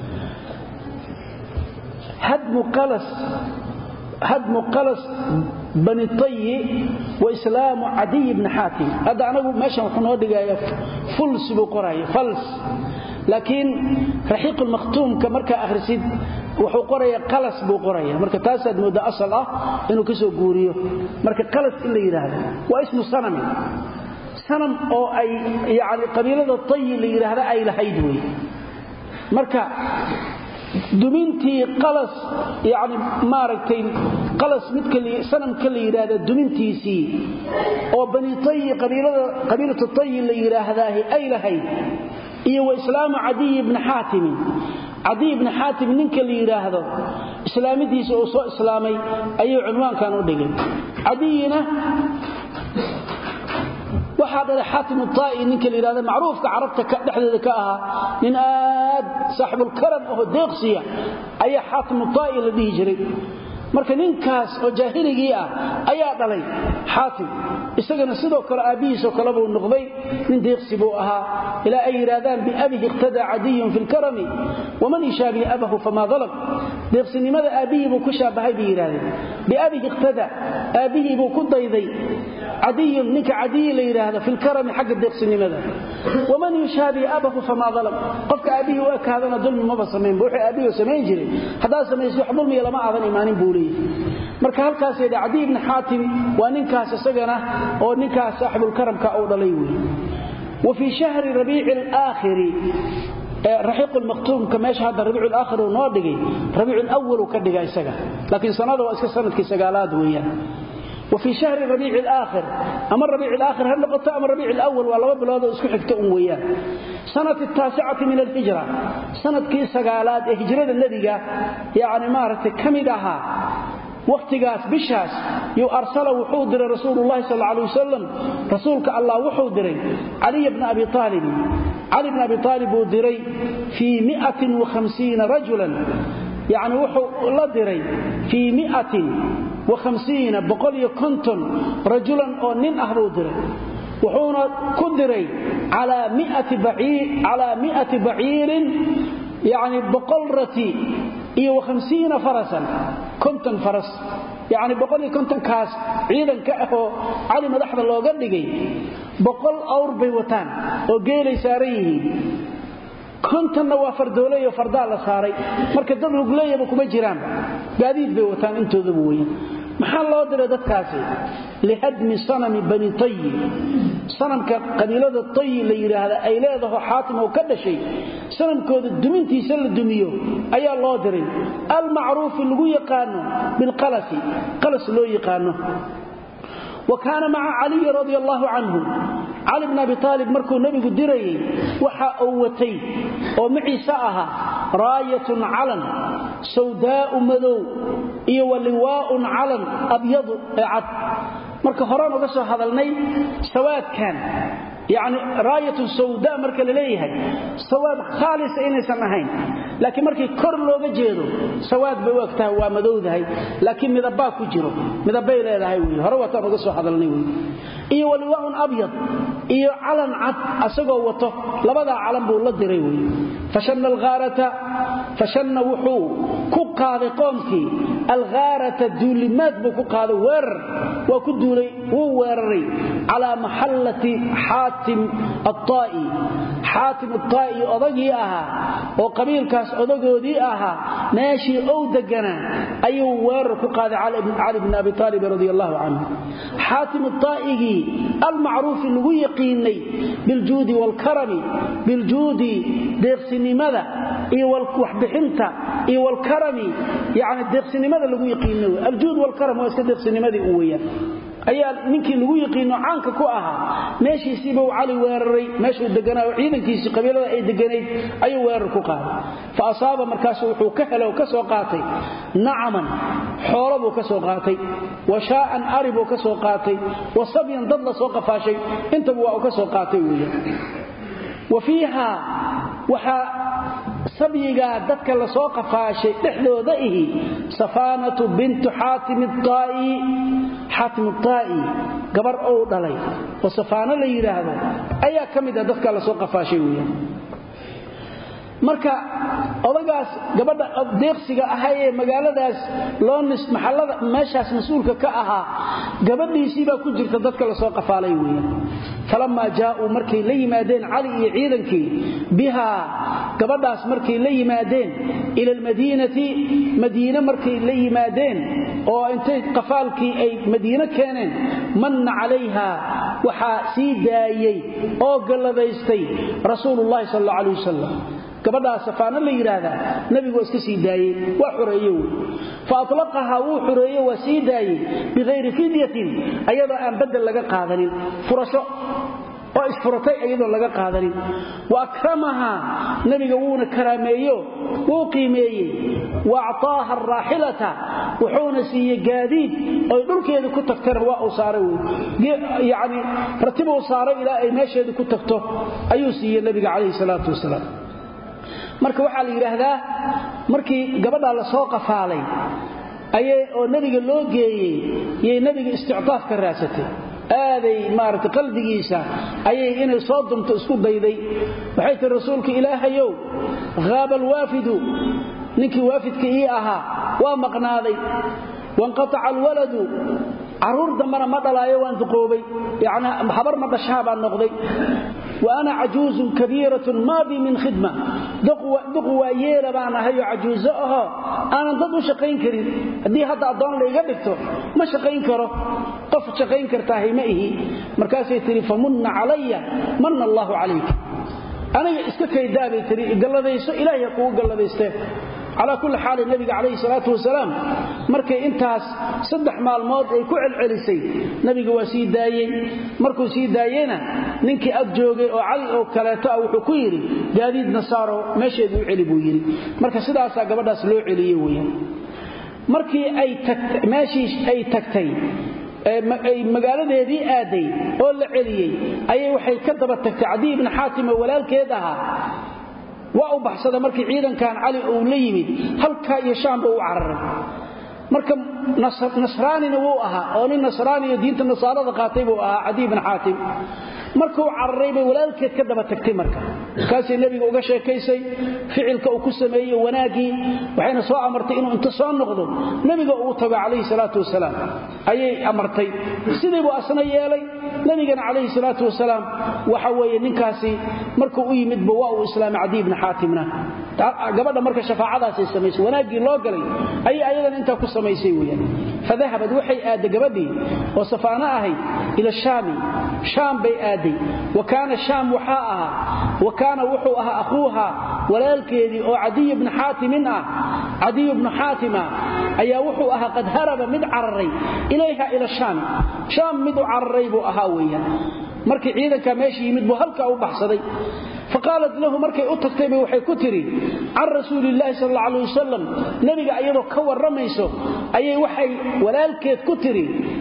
S1: hadmu qalas bani tayi wa islaamu cadiy bni xaatim hadda anagu meeshan wuxuu noo dhigaya fuls buu qoraya fals laakiin raxiiq lmakhtuumka markaa akhrisid wuxuu qoraya qalas buu qoraya marka taasaad moodda asal ah inuu ka soo guuriyo marka qalas in la yidhaahdo waa ismu sanami sanam oo ay yani qabiilada tayi la yidhaahda ay lahayd wey marka dumintii qalas yani maaragtay qalas midka sanamka la yidhaahda dumintiisii oo bani tayi qabiilatu tayi la yidhaahdaahi ay lahayd iyo wa islaamu cadiy bni xaatimin cadiy bni xaatim ninka la yidhaahdo islaamidiisa uu soo islaamay ayuu cunwaankan u dhigay cadiyina waxaa dhalay xaatim aa'i ninka la yidhahdo macruufka carabta dhexdeeda ka ahaa nin aad saaxibulkaram aho deeqsiya ayaa xaatim aa'i la dhihi jiray marka ninkaas oo jaahiligii ah ayaa dhalay xaatim isagana sidoo kale aabbihiisoo kale buu noqday nin deeqsi buu ahaa ilaa ay yidhaahdaan biabihi iqtadaa cadiyun fi lkarami waman yushaabihi abahu famaa dalam deeqsinimada aabbihii buu ku shaabahay bay yidhahdeen biabihi iqtada aabbihii buu ku dayday cadiyun ninka cadiyi la yidhaahdo fi lkarami xagga deeqsinimada waman yushaabihi abahu famaa dalam qofka aabbihii u ekaadana dulmi maba samaynba wuxuu aabbihii samayn jiray haddaad samaysa wax dulmiya lama aadan imaanin buu marka halkaasay dha cadiy ibni xaatim waa ninkaas isagana oo ninkaas saaxibulkaramka uu dhalay wey wa fii shahri rabiici alaakhiri raxiiqul maktuumka meesha hadda rabiicul aakhir uu noo dhigay rabiicul awwal uu ka dhiga isaga laakiin sanada waa iska sanadkii sagaalaad weeyaan وفي شهر ربيع الآخر أما الربيع الآخر هل نقطة أما الربيع الأول والله بلاد اسكو حكت أمويا سنة التاسعة من الهجرة سنة كي سقالات هجرة الذي يعني مارت كمدها waqtigaas bishaas yuu arsala wuxuu diray rasuulullaahi sal alay wasalam rasuulka allah wuxuu diray caliy bna abi aalibin cali bna abi aalib buu diray fii miatin wahamsiina rajulan yacni wuxuu la diray fii miatin wahamsiina boqol iyo konton rajulan oo nin ah buu diray wuxuuna ku diray calaa miati baciirin yani boqol rati iyo hamsiina farasan konton faras yacni boqol iyo kontonkaas ciidanka ah oo cali madaxda looga dhigay boqol awr bay wataan oo geelay saaran yihiin kontonna waa fardooleyo fardaa la saaray marka dad rugleeyaba kuma jiraanba gaadiid bay wataan intoodaba weyan maxaa loo diray dadkaasi lihadmi sanami bani tayi sanamka qabiilada tayi la yidhaahda ay leedaho xaatim oo ka dhashay sanamkooda dumintiisa la dumiyo ayaa loo diray almacruufi lagu yaqaano bilqalasi qalas loo yaqaano wa kaana maca caliyi radia allaahu canhu cali bn abi aalib markuu nebigu dirayey waxa uu watay oo maciise ahaa raayatun calan sawdaa'u madow iyo wa liwaa'un calan abyadu ee cad marka horaan uga soo hadalnay sawaadkan yacni raayatun sawda marka la leeyahay sawaad khaalisa inaysan ahayn laakiin markii kor looga jeedo sawaad bay u egtahay waa madowdahay laakiin midabbaa ku jiro midabbay leedahay wey hore wataan uga soo hadalnay wey iyo waliwaa'un abyad iyo calan cad asagoo wato labadaa calan buu la diray wey fashanna alghaarata fashanna wuxuu ku qaaday qoomkii alghaarata duulimaad buu ku qaaday weerar waa ku duulay wuu weeraray calaa maxallati xaatim aaa'i xaatim aaa'i odagii ahaa oo qabiilkaas odagoodii ahaa meeshii ou deganaa ayuu weerar ku qaaday cali bn abi aalib radi allahu canhu xaatim aa'igii almacruufi lagu yaqiinay biljuudi waalkarami biljuudi deeqsinimada iyo waxbixinta iyo wlkarami yani deeqsinimada lagu yaqiino aljuud wlkaram waa iska deeqsinimadii u weyaan ayaa ninkii lagu yaqiino caanka ku ahaa meeshiisiibuu cali weeraray meeshuu deganaa oo ciidankiisii qabiilada ay deganayd ayuu weerar ku qaaday fa asaaba markaasu wuxuu ka helay oo ka soo qaatay nacaman xoolo buu ka soo qaatay wa shaa'an ari buu ka soo qaatay wa sabyan dad la soo qafaashay intaba waa uu ka soo qaatay weeyaan wa fiiha waxaa sabyigaa dadka la soo qafaashay dhexdooda ihi safaanatu bintu xaatim aa'i xaatim aa'i gabar ou dhalay oo safaano la yidhaahdo ayaa ka mid ah dadka la soo qafaashay weeyaan marka odagaas gabadha deeqsiga ahay ee magaaladaas loo maxallada meeshaas mas-uulka ka ahaa gabadhiisii baa ku jirta dadka la soo qafaalay weeyaan falammaa jaa'uu markay la yimaadeen cali iyo ciidankii bihaa gabadhaas markay la yimaadeen ila almadiinati madiine markay la yimaadeen oo intay qafaalkii ay madiine keeneen manna calayha waxaa sii daayey oo galladaystay rasuulullahi sal alla alay wasalam gabadhaa safaano la yidhaahdaa nebigu waa iska sii daayey waa xoreeye wy fa atlaqahaa wuu xoreeye waa sii daayey bikayri fidyatin ayadoo aan bedel laga qaadanin furasho oo isfuratay ayadoo laga qaadanin wa akramahaa nebiga wuuna karaameeyo wuu qiimeeyey wa actaaha araaxilata wuxuuna siiyey gaadiid oy dhulkeeda ku tagtana waa uu saaray yani ratibuu saaray ilaa ay meesheeda ku tagto ayuu siiyey nebiga calayhi salaatu wasalaam marka waxaa la yidhaahdaa markii gabadhaa la soo qafaalay ayay oo nebiga loo geeyey yay nebiga istictaaf ka raadsatay aaday maaragtay qalbigiisa ayay inay soo dumto isku dayday waxay tihi rasuulka ilaahayow haaba alwaafidu ninkii waafidka ii ahaa waa maqnaaday wanqataca alwaladu carruur dambana ma dhalaayo waan duqoobay yacni habar ma dhashaa baan noqday wa ana cajuuzun kabiiratun maa bii min khidma duq waa yeela baan ahayoo cajuuso ahoo aanan dad u shaqayn karin haddii hadda addoon layga dhigto ma shaqayn karo qof shaqayn kartaahay ma ihi markaasay tihi famunna calaya manna allaahu calayka aniga iska kaydaabay tiri galladayso ilaahay ha kugu galladaysteen calaa kulli xaali nebiga calayhi salaatu wasalaam markay intaas saddex maalmood ay ku celcelisay nebiga waa sii daayey markuu sii daayeyna ninkii ag joogay oo cali oo kaleeto ah wuxuu ku yidhi gaadiidna saaro meesheedu u celi buu yidhi marka sidaasaa gabadhaas loo celiyey weeyaan markii ay meeshii ay tagtay ay magaaladeedii aaday oo la celiyey ayay waxay ka daba tagtay cadiy ibni xaatim oo walaalkeed ahaa waa u baxsada markii ciidankan cali uu la yimid halkaa iyo shaamba u cararay marka nasraanina wuu ahaa oo nin nasraaniyo diinta nasaarada qaatay buu ahaa cadiy ibni xaatim markuu cararay bay walaalkeed ka daba tagtay marka markaasay nebiga uga sheekaysay ficilka uu ku sameeyey wanaaggii waxayna soo amartay inuu inta soo noqdo nebiga uu tago calayhi salaatu wasalaam ayay amartay sidiibuu asna yeelay nebigana calayhi salaatu wasalaam waxa weeye ninkaasi markuu u yimidba waa uu islaamay cadiy ibni xaatimna gabadha marka shafaacadaasay samaysay wanaaggii loo galay ayay ayadana intaa ku samaysay weyaan fadahabad waxay aadday gabadhii oo safaano ahayd ila shaami shaam bay aaday wa kaana shaam waxaa ahaa wa kaana wuxuu ahaa akhuuha walaalkeedii oo cadiy bni xaatimin ah cadiy bnu xaatima ayaa wuxuu ahaa qad haraba mid cararay ilayha ila shaami shaam mid u cararay buu ahaa weeyaan markii ciidanka meesha yimid buu halkaa u baxsaday faqaalat lahu markay u tagtayba waxay ku tidhi can rasuuliillaahi sal alla alay wasalam nebiga iyadoo ka warramayso ayay waxay walaalkeed ku tidhi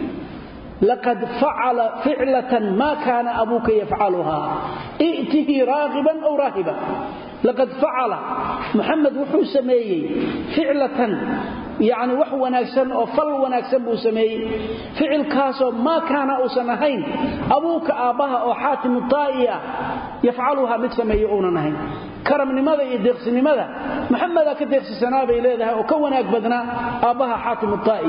S1: laqad facala ficlatan maa kaana abuuka yafcaluhaa i'tihi raaqiban aw raahiba laqad facala muxamed wuxuu sameeyey ficlatan yacni wax wanaagsan oo fal wanaagsan buu sameeyey ficilkaasoo maa kaana uusan ahayn abuuka aabbaha oo xaatimu taa'i ah yafcaluhaa mid sameeye uunan ahayn karamnimada iyo deeqsinimada maxamedaa ka deeqsisanaa bay leedahay oo ka wanaag badnaa aabbaha xaatimu taa'i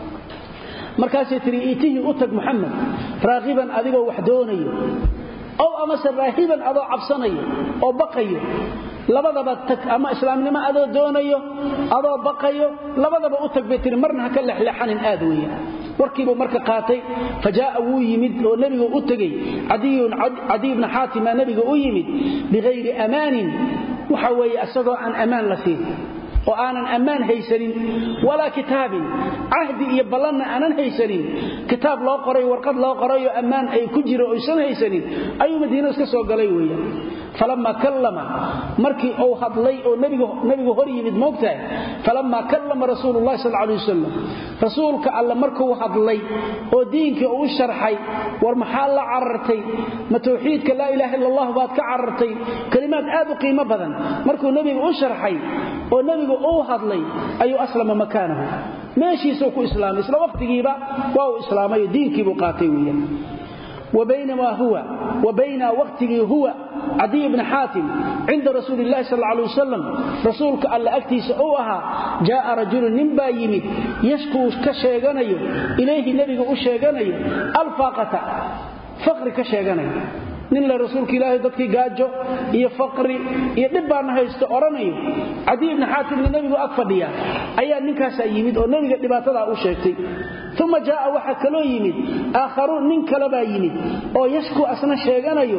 S1: markaasay tihi iitihii u tag muxamed raaqiban adigoo wax doonayo ow amase raahiban adoo cabsanayo oo baqayo labadaba tag ama islaamnimo adoo doonayo adoo baqayo labadaba u tag bay tihi marna ha ka lexleexanin aad weeye warkiibuu marka qaatay fa jaa'a wuu yimid oo nebigu u tegey cadiy bna xaatima nebiga u yimid bihayri amaanin waxa weeye isagoo aan ammaan la siin oo aanan ammaan haysanin walaa kitaabin cahdi iyo ballanna aanan haysanin kitaab loo qoray warqad loo qorayoo ammaan ay ku jiro oysan haysanin ayuu madiino iska soo galay weeyaan falammaa kallama markii uu hadlay oo nebigu hor yimid moogtahay falammaa kallama rasuululahi sal alay wasalam rasuulka alle markuu hadlay oo diinkii uu sharxay war maxaa la carartay ma tawxiidka laa ilaaha illa allah baad ka carartay kalimaad aad u qiimo badan markuu nebigu u sharxay oo nebigu uu hadlay ayuu aslama makaanahu meeshiisuu ku islaamay isla waqtigiiba waa uu islaamay diinkiibuu qaatay weeyaan وبينما هو وبين وقته هو عدي بن حاتم عند رسول الله صلى الله عليه وسلم رسولك ألا أكتيس أوها جاء رجل ننبا يمد يشكو كشيغانيو إليه نبي أشيغانيو الفاقة فقر كشيغانيو nin la rasuulka ilaahay dadkii gaajo iyo faqri iyo dhib baana haysto oranayo cadi ibn xaatimna nebigu ag fadhiya ayaa ninkaasaa yimid oo nebiga dhibaatadaa u sheegtay uma jaaa waxaa kaloo yimid aakharuun nin kalebaa yimid oo yashku asna sheeganayo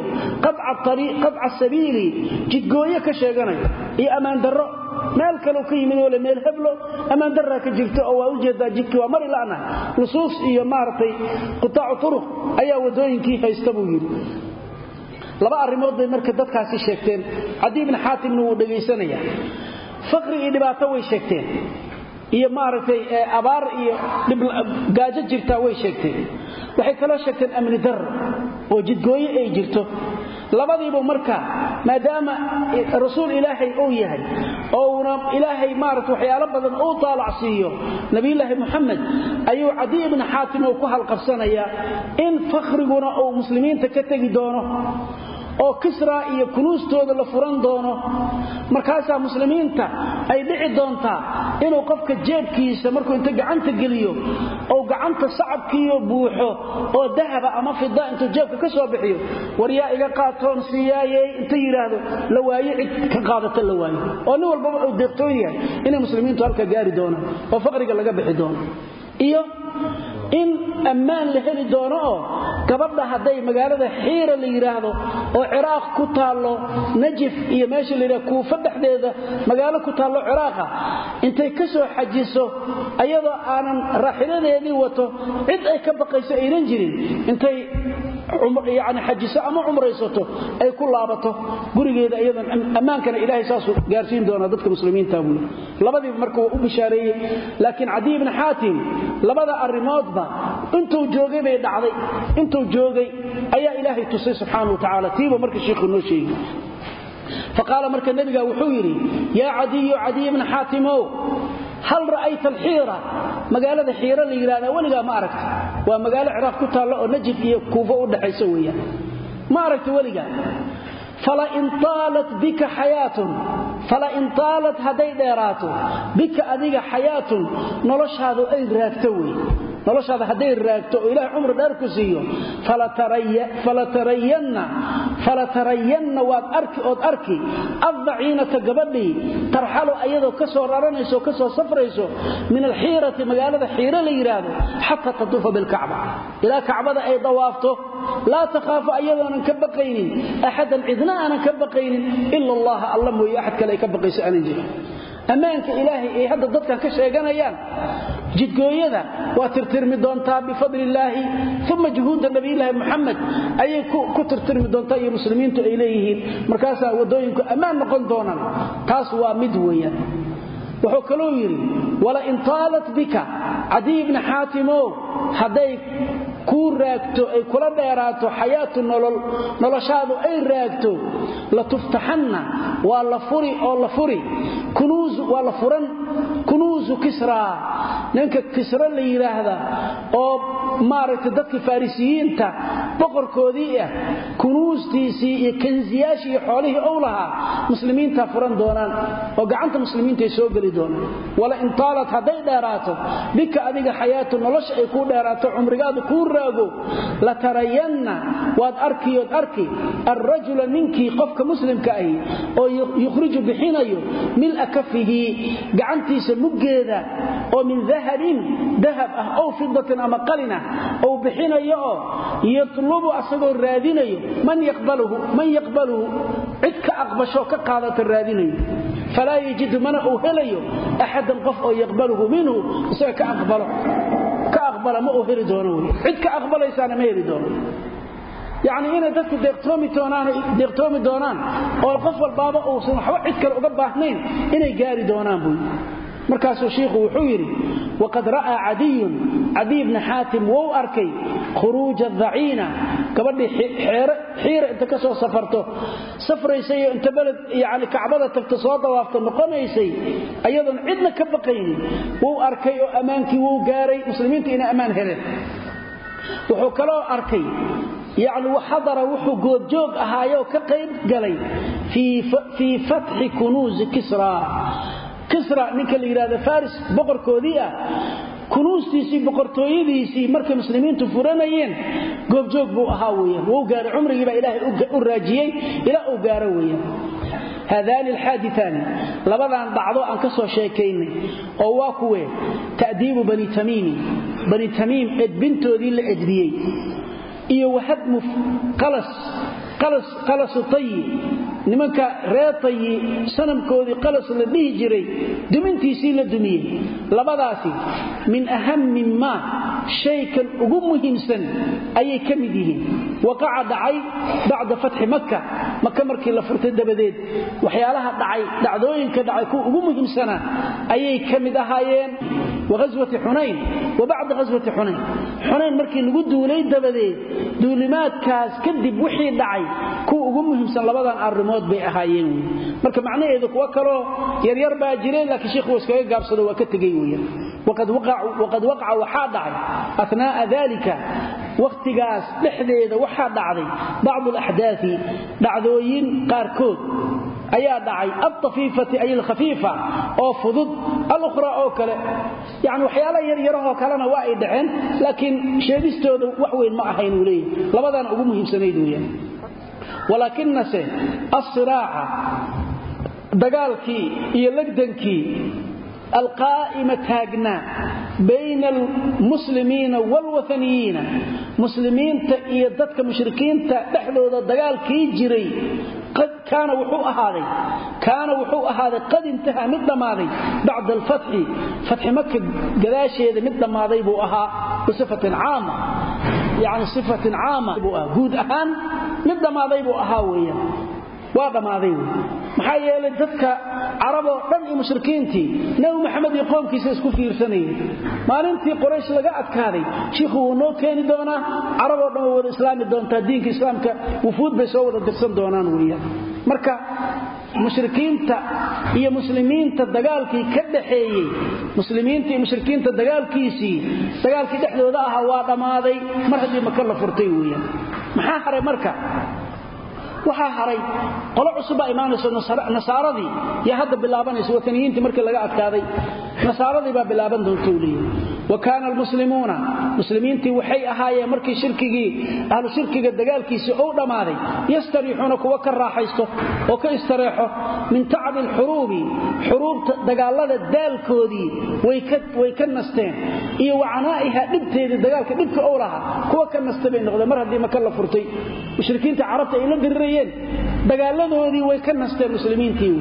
S1: qadca sabiili jidgooyo ka sheeganayo iyo ammaandarro meel kaleu ka yimid oo le meel heblo ammaandarraa ka jirto oo waa ujeedaa jidkii waa mari la'nahay nusuus iyo maaragtay qutaacu turuq ayaa waddooyinkii haysta buu yidhi laba arrimood bay marka dadkaasi sheegteen cadi ibni xaatimna wuu dhegaysanaya faqri iyo dhibaato way sheegteen iyo maaragtay abaar iyo gaajo jirtaa way sheegteen waxay kaloo sheegteen amni darro oo jidgooyo ay jirto labadiibu marka maadaama rasuul ilaahay uu yahay ouna ilaahay maarata waxyaalo badan uu taalacsiiyo nabiyulaahi muxamed ayuu cadi ibni xaatim uu ku halqabsanayaa in fakhriguna uu muslimiinta ka tegi doono oo kisra iyo kunuustooda la furan doono markaasaa muslimiinta ay dhici doontaa inuu qofka jeebkiisa markuu inta gacanta geliyo ou gacanta sacabkiiyo buuxo oo dahaba ama fida intuu jeebka ka soo bixiyo war yaa iga qaatoon siyaayey inta yidhaahdo la waayo cid ka qaadata la waayo oo nin walbaba uu deeqtoon yahay inay muslimiintu halka gaari doonaan oo faqriga laga bixi doono iyo in ammaan la heli doono oo gabadha hadday magaalada xiira la yidhaahdo oo ciraaq ku taallo najif iyo meesha la yidhahdo kuufa dhexdeeda magaalo ku taallo ciraaqa intay ka soo xajiso ayadoo aanan raaxiladeedii wato cid ay ka baqayso aynan jirin intay yani xajiso ama cumraysato ay ku laabato gurigeeda iyadan ammaankana ilaahay saasuu gaarsiin doonaa dadka muslimiinta buui labadiiba marka waa u bishaareeyey laakiin cadiy ibni xaatim labada arrimoodba intuu joogay bay dhacday intuu joogay ayaa ilaahay tusay subxaana wa tacaala tiiba marka shiikhu noo sheegi faqaala marka nebiga wuxuu yidhi yaa cadiyu cadiy ibna xaatimow hal ra'ayta alxiira magaalada xiira la yidhahdaa weligaa ma aragta waa magaalo ciraaq ku taallo oo najif iyo kuufo u dhaxayso weeyaan ma aragta weligaa falain aalat bika xayaatun falain taalat hadday dheeraato bika adiga xayaatun noloshaadu ay raagto wey noloshaada hadday raagto oo ilahay cumri dheer ku siiyo falatarayanna waad arki ood arki addaciinata gabadhii tarxalu ayadoo ka soo raranayso ka soo safrayso min alxiirati magaalada xiiro la yidhaahdo xataa tatuufa bilkacba ilaa kacbada ay dawaafto laa takhaafu ayadoonan ka baqaynin axadan cidna aanan ka baqaynin ila allaha alla mooye axad kale ay ka baqayso aanan jirin ammaanka ilaahay ay hadda dadkan ka sheeganayaan jidgooyada waa tirtirmi doontaa bifadli illaahi uma juhuudda nabiyulaahi muxamed ayay ku tirtirmi doontaa iyo muslimiintu ay leeyihiin markaasaa waddooyinku ammaan noqon doonaan taas waa mid weeyaan wuxuu kaluu yidhi walain taalat bika cadiy bni xaatimow hadday kuu raagto ay kula dheeraato xayaatu nolol noloshaadu ay raagto latuftaxanna waa la furi oo la furi waa la furan kunuusu kisraa ninka kisra la yidhaahda oo maaragtay dadka farisiyiinta boqorkoodii ah kunuustiisii iyo kansiyaashii iyo xoolihii ou lahaa muslimiinta furan doonaan oo gacanta muslimiintaay soo geli doonaan walain taalat hadday dheeraato bika adiga xayaatu nolosha ay kuu dheeraato cumrigaadu kuu raago latarayanna waad arkiyood arki alrajula ninkii qofka muslimka ahi oo yukhriju bixinayo mila kafihi gacantiisa muggeeda oo min dahabin dahab ah ow fidatin ama qalin ah ou bixinayo oo yatlubu asagoo raadinayo man yaqbaluhu cid ka aqbashoo ka qaadata raadinayo falaa yajidu mana uu helayo axadan qof oo yaqbaluhu minhu isaga ka aqbalo ka aqbala ma uu heli doono wey cid ka aqbalaysaana ma heli doono yacni inay dadku deeqtoomi doonaan oo qof walbaaba uusan waxba cid kale uga baahnayn inay gaari doonaan buu markaasuu shiikhu wuxuu yidhi waqad ra'aa cadiyun cadiy bni xaatim wou arkay khuruuja daciina gabadhii xiira inta ka soo safarto safraysayoo inta beled yani kacbada tagto soo dawaafto noqonaysay ayadoon cidna ka baqaynin wuu arkay oo ammaankii wuu gaaray muslimiinta inay ammaan heleen wuxuu kaloo arkay yacni xadara wuxuu goodjoog ahaayoo ka qayb galay fii fatxi kunuusi kisra kisra ninka la yidhahdo faris boqorkoodii ah kunuustiisii boqortooyadiisii markay muslimiintu furanayeen goobjoog buu ahaa weyaan wuu gaaray cumrigii baa ilaahay u raajiyey ilaa uu gaaro weeyaan haadaani alxaaditaani labadan dhacdo aan ka soo sheekaynay oo waa kuwe ta'diibu bani tamiimi bani tamiim edbintoodii la edbiyey iyo wahadmu qalasu tayi nimanka reer tayi sanamkoodii qalas la dhihi jiray dumintiisii la dumiyey labadaasi min ahami maa shaykan ugu muhiimsan ayay ka mid yihiin waqaca dhacay bacda fatxi makka maka markii la furtay dabadeed waxyaalaha dhacay dhacdooyinka dhacay kuwa ugu muhiimsanaa ayay ka mid ahaayeen waghaswati xunayn wa bacda ghaswati xunayn xunayn markii lagu duulay dabadeed duulimaadkaas kadib wixii dhacay kuwa ugu muhiimsan labadan arrimood bay ahaayeen wy marka macnaheedu kuwo kaloo yaryar baa jireen laakiin sheikhu waa iskaga gaabsado waa ka tegey weyan waqad waqaca waxaa dhacay athnaa'a dalika wakhtigaas dhexdeeda waxaa dhacday bacdu alaxdaai dhacdooyin qaarkood ayaa dhacay altafiifati ay alkhafiifa oo fudud alukhraa oo kale yani waxyaala yaryarahoo kalena waa ay dhaceen laakiin sheegistooda wax weyn ma ahayn uu leeyahy labadaana ugu muhiimsanayd weeyaan walaakinase alsiraaca dagaalkii iyo legdankii alqaa'ima taagnaa bayna almuslimiina waalwathaniyiina muslimiinta iyo dadka mushrikiinta dhexdooda dagaalkii jiray kaana wuxuu ahaaday kaana wuxuu ahaaday qad intahaa mid dhammaaday bacda alfatxi fatxi maka gadaasheeda mid dhammaaday buu ahaa bisifatin caama yani sifatin caama buu ahaa guud ahaan mid dhammaaday buu ahaa weeyaan waa dhammaaday wey maxaa yeelay dadka caraboo dhan iyo mushrikiintii nebi maxamed iyo qoomkiisa isku fiirsanayeen maalintii qoraysh laga adkaaday shiikhu wuu noo keeni doonaa caraboo dhan way wada islaami doontaa diinka islaamka wufuud bay soo wada dirsan doonaan weeyaan marka mushrikiinta iyo muslimiinta dagaalkii ka dhaxeeyey muslimiinta iyo mushrikiinta dagaalkiisii dagaalkii dhexdooda ahaa waa dhammaaday mar haddii maka la furtay weeyaan maxaa haray marka waxaa haray qolo cusubbaa imaanayso nasaaradii yaa hadda bilaabanaysa wataniyiintii markii laga adkaaday nasaaradii baa bilaaban doontou leeyahy wa kaana almuslimuuna muslimiintii waxay ahaayeen markii shirkigii ahlu shirkiga dagaalkiisii ou dhammaaday yastariixuuna kuwa ka raaxaysto oo ka istareexo min tacbi alxuruubi xuruubta dagaallada daalkoodii way ka nasteen iyo wacanaa'iha dhibteedii dagaalka dhibka ou lahaa kuwa ka nasta bay noqdeen mar haddii maka la furtay mushrikiinta carabta ay la dirirayeen dagaaladoodii way ka nasteen muslimiintii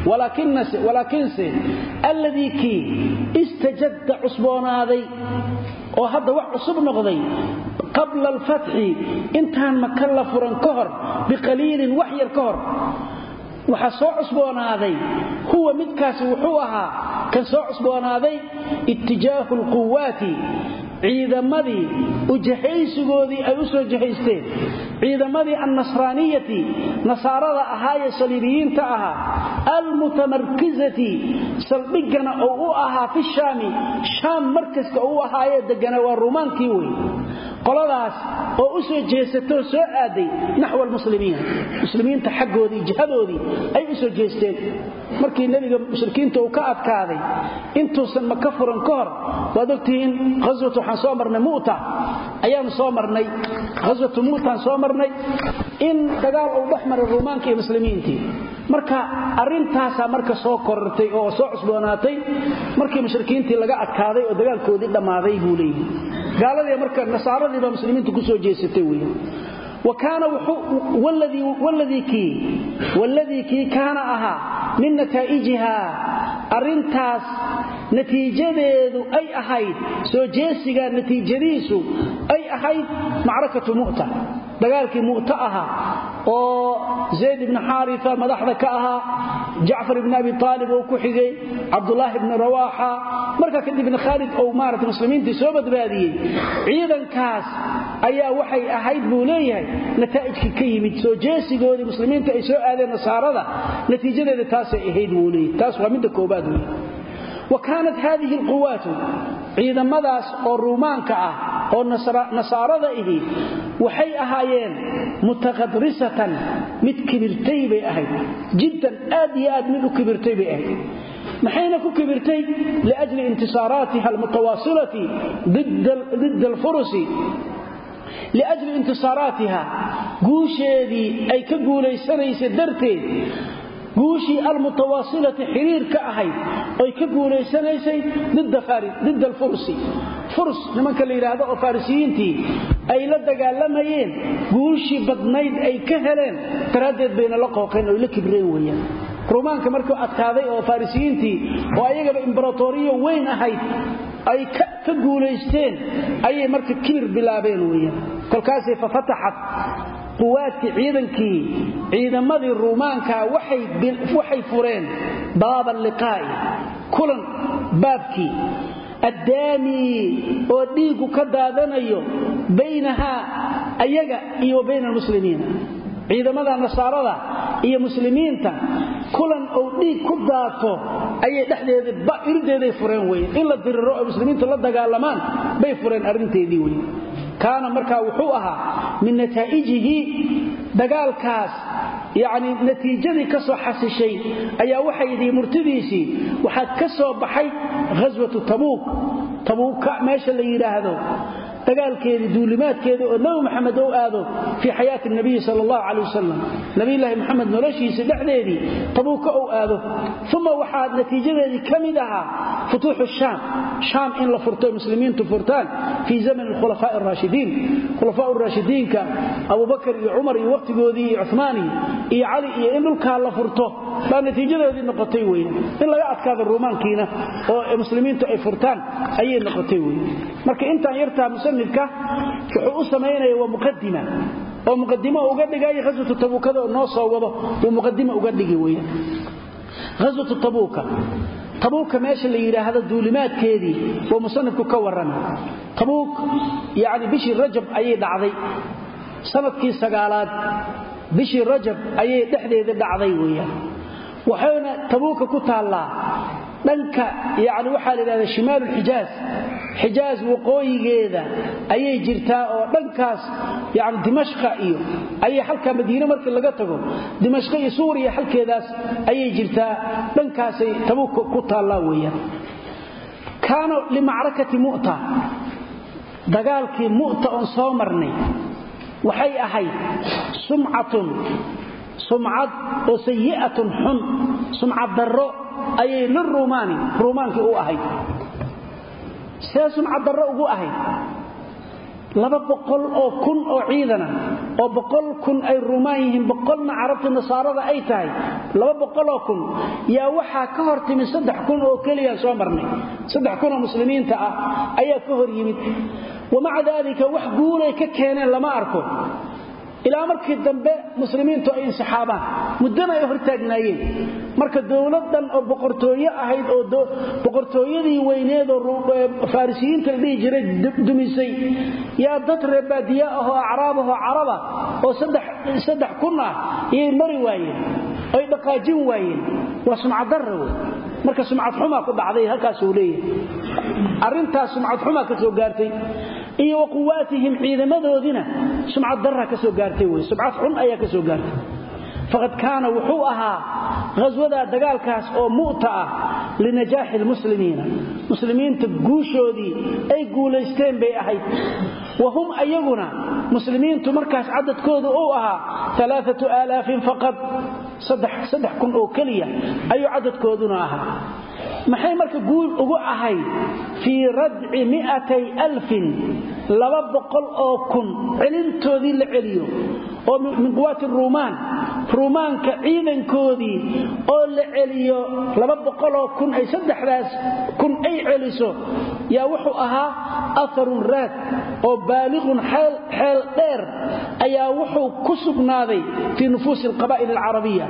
S1: walaakinse alladii kii istajadda cusboonaaday oo hadda wax cusub noqday qabla alfatxi intaan maka la furan ka hor biqaliilin wax yar ka hor waxaa soo cusboonaaday huwa midkaasi wuxuu ahaa kan soo cusboonaaday ittijaahu alquwaati ciidamadii ujahaysigoodii ay u soo jahaysteen ciidamadii annasraaniyati nasaarada ahaayee saliibiyiinta ahaa almutamarkizati saldhiggana oo u ahaa fi shaami shaam markaska oo u ahaayee degana waa ruumaankii wey qoladaas oo u soo jeesatoo soo aaday naxwa almuslimiina muslimiinta xaggoodii jihadoodii ay u soo jeesteen markii nebiga mushrikiinta uu ka adkaaday intuusan maka furan ka hor waad ogtihiin haswat waxaan soo marnay mu'ta ayaanu soo marnay haswatu mu'taan soo marnay in dagaal uu dhex maray ruumaanka iyo muslimiintii marka arrintaasaa marka soo korortay oo soo cusboonaatay markii mushrikiintii laga adkaaday oo dagaalkoodii dhammaaday buu leeyihi gaaladii marka nasaaradii baa muslimiinta ku soo jeesatay weeye wakaana wladii kii kaana ahaa min nataa'ijiha arrintaas natiijadeedu ay ahayd soo jeesiga natiijadiisu ay ahayd macrakatu mu'ta dagaalkii mu'ta ahaa oo zayd ibni xaarisa madaxda ka ahaa jacfar ibni abi aalib oo ku xigay cabdulaahi ibni rawaaxa markaa kadibna khaalid ou maarata muslimiintii soo badbaadiyey ciidankaas ayaa waxay ahayd buu leeyahay nataa'ijkii ka yimid soo jeesigoodii muslimiinta ay soo aadeen nasaarada natiijadeeda taasay ahayd buu leeyahay taas waa midda koobaad wey wa kaanat haadihi alquwaatu ciidamadaas oo ruumaanka ah oo nasaarada ihi waxay ahaayeen mutaqadrisatan mid kibirtay bay ahayd jiddan aad iyo aad mid u kibirtay bay ahayd maxayna ku kibirtay liajli intisaaraatiha almutawaasilati didda alfurusi liajli intisaaraatiha guusheedii ay ka guulaysanaysa darteed guushii almutawaasilati xiriir ka ahayd oy ka guulaysanaysay didda alfursi furs nimanka la yidhaahdo oo farisiyiintii ay la dagaalamayeen guushii badnayd ay ka heleen daraaddeed bayna la qooqeen oy la kibreen weeyaan ruumaanka markuu adkaaday oo farisiyiintii oo ayagaba imbaratoriyo weyn ahayd ay ka guulaysteen ayay marka kibir bilaabeen weeyaan kolkaasay fafataxat quwaadkii ciidankii ciidamadii ruumaanka waxay fureen baaba liqaa'i kulan baabkii addaamii oo dhiiggu ka daadanayo baynahaa ayaga iyo wa bayna almuslimiina ciidamada nasaarada iyo muslimiinta kulan ou dhiig ku daato ayay dhexdeeda irideeday fureen weye in la diriro oo muslimiintu la dagaalamaan bay fureen arrinteedii weye kaana markaa wuxuu ahaa min nataa'ijihi dagaalkaas yacni natiijadii ka soo xasishay ayaa waxay yidhi murtidiisii waxaad ka soo baxay ghaswatu tabuuk tabuuka meesha la yidhaahdo dagaalkeedii duulimaadkeeda oo nabi maxamed ou aado fii xayaati nabiyi sal allahu calay wasalam nabiyulaahi moxamed noloshiisa dhexdeedii tabuuka ou aado uma waxaa natiijadeedii ka mid ahaa futuuxu shaam shaam in la furto muslimiintu furtaan fii zaman alkhulafaa araashidiin khulafaa raashidiinka abubakar iyo cumar iyo waqtigoodii iyo cumaani iyo cali iyo in dhulkaa la furto baa natiijadoodii noqotay wey in laga adkaado ruumaankiina oo muslimiintu ay furtaan ayay noqotay wey marka intaan yartaa musanifka wuxuu u samaynaya waa muqadima oo muqadimo uga dhigay ghaswatu tabuukada oo noo soo wado uu muqadimo uga dhigi weeyaan ghaswatu tabuuka tabuuka meesha la yiraahdo duulimaadkeedii oo musanifku ka warramay tabuuk yaani bishii rajab ayay dhacday sanadkii sagaalaad bishii rajab ayay dhexdeeda dhacday weeyaan waxayna tabuuka ku taallaa dhanka yani waxaa la yidhahda shimaalu xijaaz xijaaz waqooyigeeda ayay jirtaa oo dhankaas yani dimashqa iyo ayay halkaa madiine markii laga tago dimashqa iyo suuriya halkeedaas ayay jirtaa dhankaasay tabuuka ku taallaa weeyaan kaana limacrakati mu'ta dagaalkii mu'ta oon soo marnay waxay ahayd sumcatun sumcad oo sayi'atun xun sumcad darro ayay liruumaani ruumaankii u ahayd see sumcad darro ugu ahayd laba boqol oo kun oo ciidana oo boqol kun ay ruumaan yihiin boqolna carabta nasaarada ay tahay laba boqoloo kun yaa waxaa ka hor timid saddex kun oo keliya soo marnay saddex kun oo muslimiinta ah ayaa ka hor yimid wamaca daalika wax guulay ka keeneen lama arko ilaa markii dambe muslimiintu ay insixaabaan muddana ay hortaagnaayeen marka dowladan oo boqortooye ahayd oo boqortooyadii weyneed oo farisiyiinta la dhihi jiray dumisay yaa dad reebaadiye ah oo acraab ahoo caraba oo saddex kun ah iyay mari waayeen oy dhaqaajin waayeen waa sumcadarra wey marka sumcad xumaa ku dhacday halkaasuu leeyahay arrintaas sumcad xumaa ka soo gaartay iyo wa quwaatihim ciidamadoodina sumcad darra ka soo gaartay wey sumcad xun ayaa ka soo gaartay faqad kaana wuxuu ahaa ghaswadaa dagaalkaas oo mu'ta ah linajaaxi lmuslimiina muslimiinta guushoodii ay guulaysteen bay ahayd wa hum ayaguna muslimiintu markaas cadadkoodu uu ahaa alaaatu aalaafin faqad saddex kun oo keliya ayuu cadadkooduna ahaa maxay marka guul ugu ahayd fii radci miatay alfin laba boqol oo kun celintoodii la celiyo oo min quwaati ruumaan ruumaanka ciidankoodii oo la celiyo laba boqoloo kun ay saddexdaas kun ay celiso yaa wuxuu ahaa aharun raad oo baaliqun xeel dheer ayaa wuxuu ku sugnaaday fii nufuusi alqabaa'il alcarabiya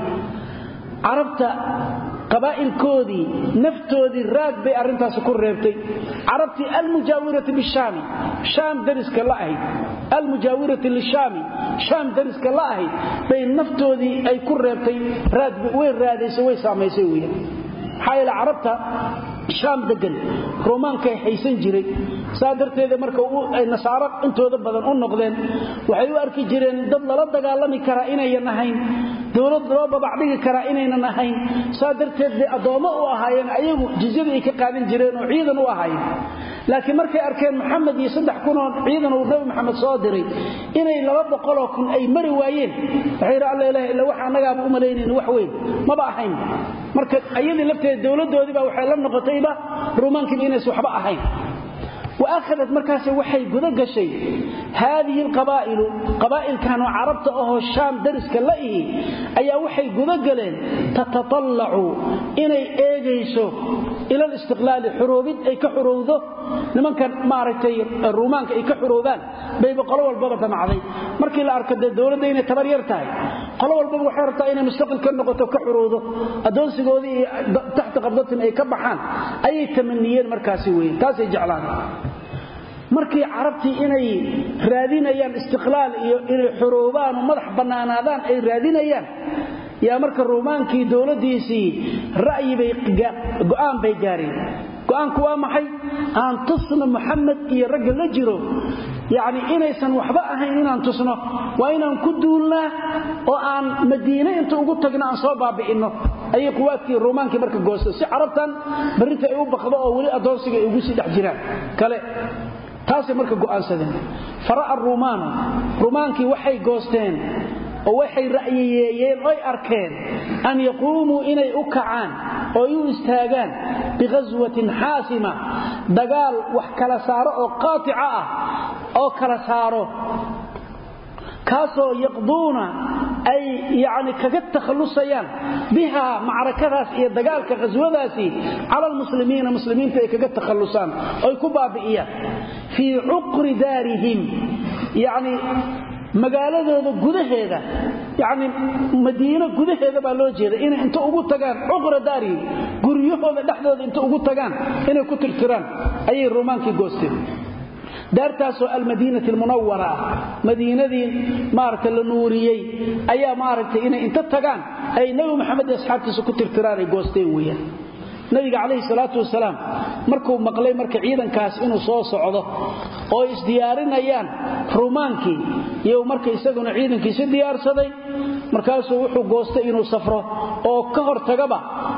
S1: carabta qabaa'ilkoodii naftoodii raag bay arrintaasi ku reebtay carabtii almujaawirati bishaami shaam dariska la ahayd almujaawirati lishaami shaam dariska la ahayd bay naftoodii ay ku reebtay raad way raadaysay way saamaysay weeyaan maxaa yeele carabta shaam degan roomaankay haysan jiray saa darteeda marka ay nasaaro intooda badan u noqdeen waxay u arki jireen dad lala dagaalami karaa inayan ahayn dowlad loo babacdhigi karaa inaynan ahayn saa darteed bay addoommo u ahaayeen ayagu jizyadii ay ka qaadan jireen oo ciidan u ahaayeen laakiin markay arkeen maxamed iyo saddex kunoo ciidan uu nabi maxamed soo diray inay laba boqoloo kun ay mari waayeen waxay yidhi alla ilaha illa waxa annagaaba u malaynayna wax weyn maba ahayn marka ayadii lafteeda dowladdoodii baa waxay la noqotayba ruumaankiiba inaysan waxba ahayn waakhadat markaas waxay guda gashay haadihi alqabaa'ilu qabaa'ilkanoo carabta ahoo shaam dariska la ihi ayaa waxay guda galeen tatatallacu inay eegayso ila alistiqlaali xuroobid ay ka xurowdo nimankan maaragtay ruumaanka ay ka xuroobaan bayba qolo walbaba damacday markii la arko dee dowladda inay tabar yar tahay qolo walbaba waxay rabtaa inay mustaqil ka noqoto ka xurowdo addoonsigoodii iyo taxta qabdatin ay ka baxaan ayay tamaniyeen markaasi weeye taasay jeclaan markii carabtii inay raadinayaan istiqlaal iyo inay xuroobaan oo madax bannaanaadaan ay raadinayaan yaa marka ruumaankii dowladdiisii ra'yi bay go'aan bay gaareen go'aanku waa maxay aan tusno maxamed iyo ragga la jiro yacni inaysan waxba ahayn inaan tusno waa inaan ku duulnaa oo aan madiine inta ugu tagno aan soo baabi'inno ayay quwaadkii ruumaankii marka goosta si carabtan barrinta ay u baqdo oo weli addoonsiga ay ugu sii dhex jiraan kale taasay marka go'aansadeen fara'a ruumaanu ruumaankii waxay goosteen oo waxay ra'yiyeeyeen oy arkeen an yaquumuu inay u kacaan oo ay u istaagaan bighaswatin xaasima dagaal wax kala saaro oo qaatica ah oo kala saaro kaasoo yaqduuna ay yani kaga takhallusayaan bihaa macrakadaas iyo dagaalka khaswadaasi cala almuslimiina muslimiinta ay kaga takhallusaan oy ku baabi'iyaan fii cuqri daarihim yani magaaladooda gudaheeda yani madiino gudaheeda baa loo jeeda inay inta ugu tagaan cuqra daarihim guryahooda dhexdooda inta ugu tagaan inay ku tirtiraan ayay romaankii goosteen daartaasoo almadiinati almunawara ah madiinadii maaragta la nuuriyey ayaa maaragtay inay inta tagaan ay nebi maxamed iyo asxaabtiisa ku tirtiraan ay goosteen weeyaan nabiga calayhi salaatu wasalaam markuu maqlay marka ciidankaas inuu soo socdo oo isdiyaarinayaan rumaankii iyo marka isaguna ciidankiisi diyaarsaday markaasuu wuxuu goostay inuu safro oo ka hor tagaba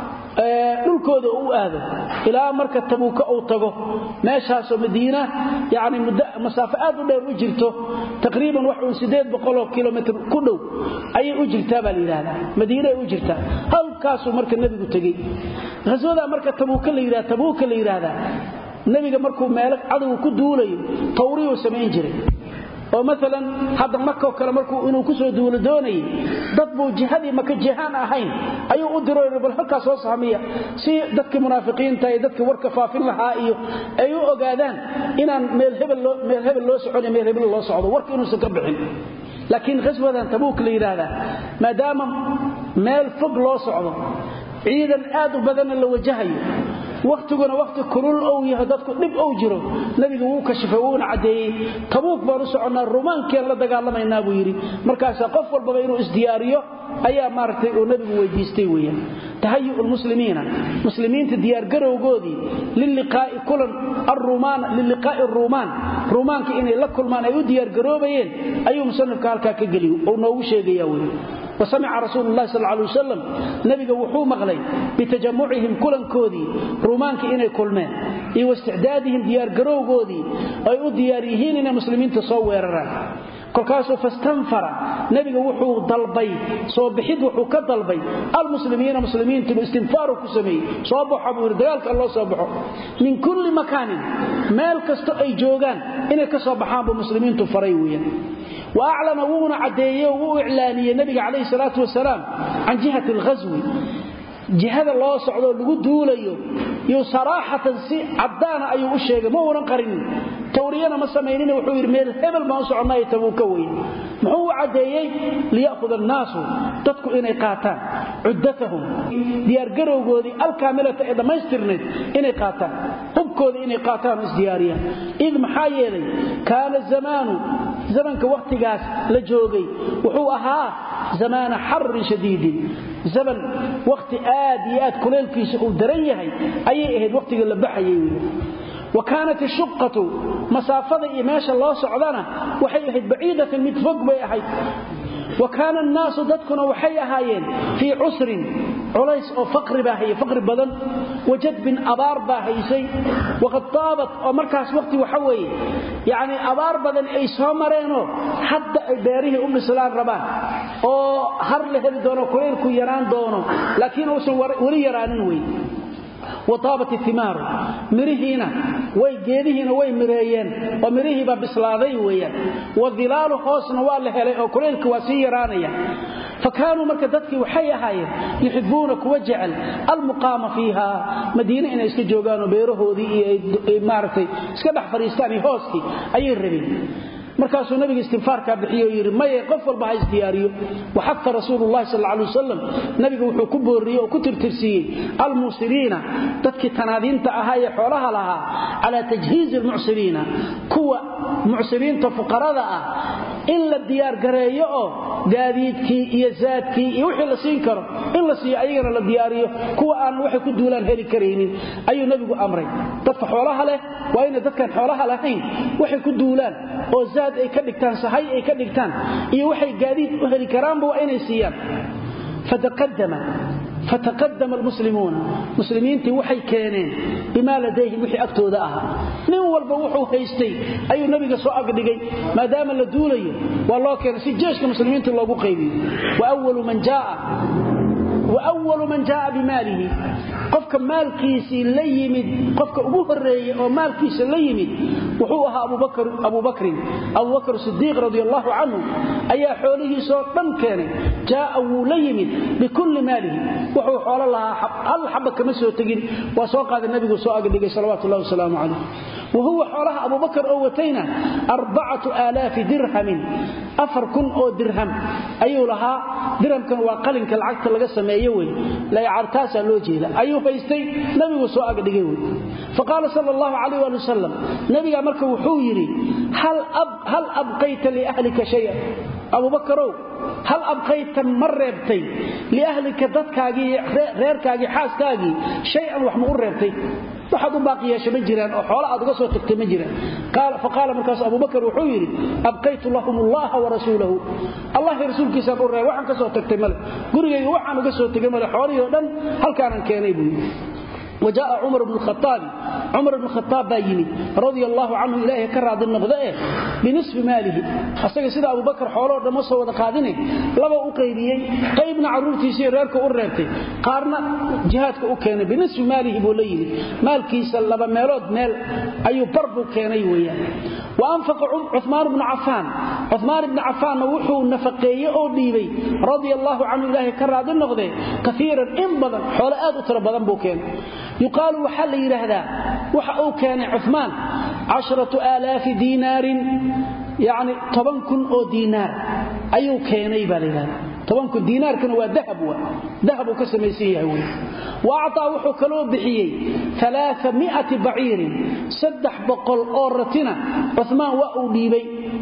S1: dhulkooda u aado ilaa marka tabuuka uu tago meeshaasoo madiina yani masaafo aad u dheer u jirto taqriiban wax uun sideed boqoloo kilomitr ku dhow ayay u jirtaa baa la yidhahdaa madiina ay u jirtaa halkaasuu marka nebigu tegey haswadaa marka tabuuka la yidhahda tabuuka la yidhaahdaa nebiga markuu meelo cadowga ku duulayo tawriyuu samayn jiray oo maalan hadda makoo kale markuu inuu ku soo duulo doonayay dad buu jihadii maka jihaan ahayn ayuu u diro bal halkaa soo sahmiya si dadkii munaafiqiinta iyo dadkii warka faafin lahaa iyo ay u ogaadaan inaan meel hebel loo socon meel hebel loo socdo warka inuusan ka bixin laakiin khaswadan tabuuk la yidhaahdaa maadaama meel fog loo socdo ciidan aad u badanna la wajahayo wakhtiguna wakhti kulul ou yahay dadku dhib ou jiro nabiga wuu kashifay wuuna caddeeyey tabuuk baan u soconnaa rumaankeen la dagaalamaynaa buu yidhi markaasaa qof walbaba inuu isdiyaariyo ayaa maaragtay uu nabigu weydiistay weeyaan tahayu lmuslimiina muslimiinta diyaargarowgoodii liliqaa'i kulan arumaan liliqaa'i aruumaan ruumaanka inay la kulmaan ay u diyaargaroobayeen ayuu musanifka halkaa ka geliy uu noogu sheegaya wey wasamica rasuulu llahi sal alay wasalam nabiga wuxuu maqlay bitajamucihim kulankoodii ruumaanka inay kulmeen iyo waisticdaadihim diyaargarowgoodii ay u diyaar yihiin inay muslimiinta soo weeraraan kolkaasuu fastanfara nebiga wuxuu dalbay soo bixid wuxuu ka dalbay almuslimiina muslimiintu istinfaaru ku sameeyey soo baxo buu yidhi dagaalka loo soo baxo min kulli makaanin meel kasto ay joogaan inay ka soo baxaan buu muslimiintu faray weeyaan wa aclama wuuna caddeeye oo wuu iclaaniyey nebiga calayhi salaatu wasalaam can jihati alghaswi jihada loo socdoo lagu duulayo yo saraaxatan si caddaana ayuu u sheegay ma uunan qarinin tawriyana ma samaynin wuxuu yidhi meel hebel baan u soconnayo tabuuka weye muxuu u caddeeyey liya'khud annaasu dadku inay qaataan cuddatahum diyaargarowgoodii alkaamilata ee dhammaystirnayd inay qaataan hubkooda inay qaataan oo isdiyaariyaan id maxaa yeelay kaana zamaanu zamanka wakhtigaas la joogay wuxuu ahaa zamaana xarrin shadiidin zaman wakhti aad iyo aad kuleelkiisa uu daran yahay ayay ahayd wakhtiga la baxayay wy wa kaanat ishuqatu masaafada iyo meesha loo socdana waxay ahayd baciidatan mid fog bay ahayd wa kaana annaasu dadkuna waxay ahaayeen fii cusrin culays oo faqri baa hayay faqri badan wa jadbin abaar baa haysay waqad taabat oo markaas waqti waxa weeye yacni abaar badan ay soo mareenoo hadda ay beerihii u dhislaan rabaan oo har la heli doono kulaylku yaraan doono laakiin uusan weli yaraanin wey wataabat itimaaru mirihiina way geedihiina way mireeyeen oo mirihiibaa bislaaday weeyaan wadilaalu hoosna waa la helay oo kulaylka waa sii yaraanaya fa kaanuu marka dadkii waxay ahaayeen yuxibuuna kuwa jecel almuqaama fiiha madiine inay iska joogaanoo beerahoodii iyo maaragtay iska dhex fadhiistaan iyo hooskii ayay rabeen markaasuu nabiga istinfaarkaa bixiye oo yidhi maye qof walba ha isdiyaariyo waxafa rasuulu llahi sal alay wasalam nabiga wuxuu ku boorriyey oo ku tirtirsiiyey almuusiriina dadkii tanaadiinta ahaa ee xoolaha lahaa calaa tajhiizi almucsiriina kuwa mucsiriinta fuqarada ah in la diyaargareeyo oo gaadiidkii iyo zaadkii iyo wixii la siin karo in la siiyo ayagana la diyaariyo kuwa aan waxay ku duulaan heli karaynin ayuu nebigu amray dadka xoolaha leh waa inay dadkaan xoolaha lahayn waxay ku duulaan oo zaad ay ka dhigtaan sahay ay ka dhigtaan iyo waxay gaadiid u heli karaanba waa inay siiyaan fataqadama fataqadama almuslimuuna muslimiintii waxay keeneen bimaa ladayhim wixii agtooda ahaa nin walba wuxuu haystay ayuu nabiga soo agdhigay maadaama la duulayo waa loo keenay si jeeshka muslimiinta loogu qaybiyo wawalu man jaaa wawalu man jaaa bimaalihi qofka maalkiisii la yimid qofka ugu horeeye oo maalkiisa la yimid wuxuu ahaa abubakrin abubakr sidiiq radi allahu canhu ayaa xoolihiisoo dhan keenay jaaa wuu la yimid bikulli maalihi wuxuu xoolo lahaa hal xaba kama soo tegin waa soo qaaday nabigu soo agdhigay salawatu llahi wasalaamu calayh wahuwa xoolaha abubakar oo watayna arbacatu aalaafi dirhamin afar kun oo dirham ayuu lahaa dirhamkan waa qalinka lacagta laga sameeye wey laycartaasaa loo jeeda ayuu haystay nabigu soo agdhigay wey faqaala sal allahu calayh waali wasalam nabiga marka wuxuu yidhi hal abqayta liahlika shayan abubakarow hal abqayta ma reebtay liahlika dadkaagii reerkaagii xaaskaagii shay-an wax ma u reebtay waxaad u baaqi yeesha ma jiraan oo xoolo aad uga soo tagtay ma jiraan faqaala markaas abubakar wuxuu yidhi abqaytu lahum allaha warasuulahu allah rasuulkiisaan u reeb waxaan ka soo tagtay male gurigayga waxaan uga soo tegay male xoolihii o dhan halkaanan keenay buu yidhi وجاء عمر بن الخطاب عمر بن الخطاب بايمي رضي الله عنه إلهي كراد النقضاء بنصف ماله أصدق سيدة أبو بكر حوله دمسه وذقادنه لما أقيبيي قيبنا عرورتي سيرارك أرابتي قارنا جهادك أكينا بنصف ماله بوليه مال كيسا لما ميلود ميل أي بربو كيني ويا وأنفق عثمان بن عفان عثمان بن عفان وحو نفقيه أو ديبي رضي الله عنه إلهي كراد النقضاء كثيرا إن بدن حول آد أترى بدن بوكين يقال وحل يرهدا وحو كان عثمان عشرة آلاف دينار يعني طبن كن أو دينار أيو كيني بالله طبن كن دينار كان هو ذهب ذهب كسميسيه هو وأعطى وحو كلو بحيي ثلاثمائة بعير سدح بقل أورتنا عثمان وأو ديبي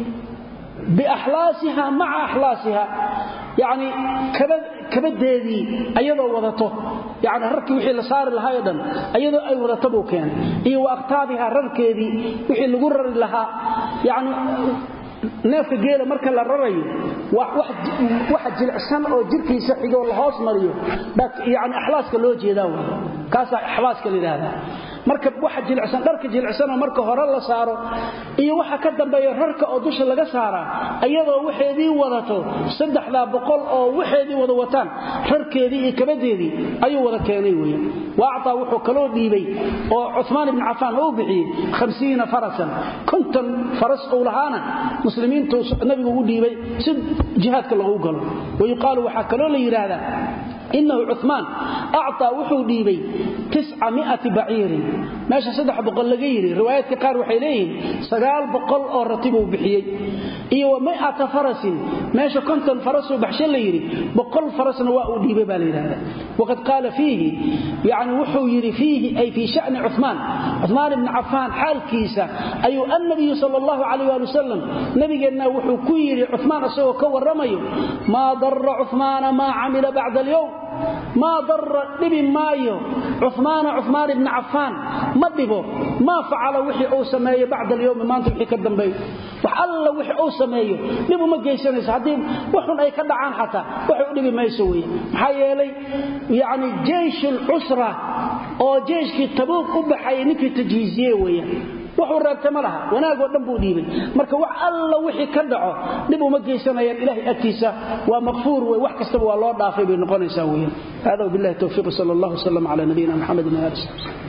S1: بأحلاسها مع أحلاسها يعني kabadeedii ayadoo wadato yani rarkii wixii la saari lahaa o dhan ayadoo ay wadato buu keenay iyo wa aqtaabiha rarkeedii wixii lagu rari lahaa yani neefka geela marka la rarayo waxa jilicsan oo jirkiisa xigoo la hoos mariyo yani axlaaska loo jeedaa w kaasaa axlaaska la yidhaahdaa marka waxa jilicsan dharka jilicsanoo marka hore la saaro iyo waxa ka dambeeya rarka oo dusha laga saaraa ayadoo waxeedii wadato saddexdaa boqol oo waxeedii wada wataan rarkeedii iyo kabadeedii ayuu wada keenay weya wa actaa wuxuu kaloo dhiibay oo cumaan ibni cafaan uu bixiyey hamsiina farasan konton faras uu lahaana muslimiintu nabigu u dhiibay si jihaadka lagu galo wayuqaalu waxaa kaloo la yidhaahdaa inahu cumaan acطaa wuxuu dhiibay baciirin meesha saddex boqol laga yidhi riwaayaadka qaar waxay leeyihiin sagaal boqol oo ratibuu bixiyey iyo wa miata farasin meesha konton farasuu baxsho la yidhi boqol farasna waa uu dhiibay baa la yidhahda waqad qaala fiihi yani wuxuu yidhi fiihi ay fii shani cumaan cumaan ibni cafaan xaalkiisa ayuu annabiyu sal allahu calayh waali wasalam nabigeenna wuxuu ku yidhi cumaan isagoo ka warramayo maa dara cumaana maa camila bacda alyowm maa dara dhibi maayo cumaana cumaan ibni cafaan ma dhibo maa facala wixii uu sameeyo bacda alyowmi maanta wixii ka dambeeyo wax alla wixii uu sameeyo dhib uma geysanayso haddii waxun ay ka dhacaan xataa waxay u dhibi mayso weeye maxaa yeelay yacni jeysh alcusra oo jeyshkii tabuuq u baxayay ninkii tajhiisiye weeyaan wuxuu reebtay ma laha wanaagoo dhan buu dhiibay marka wax alla wixii ka dhaco dhib uma geysanayaan ilahay agtiisa waa maqfuur wey wax kastaba waa loo dhaafay bay noqonaysaa weeyaan hada wabillahi towfiiq sal allah wslam cala nabiyina mxamedin ali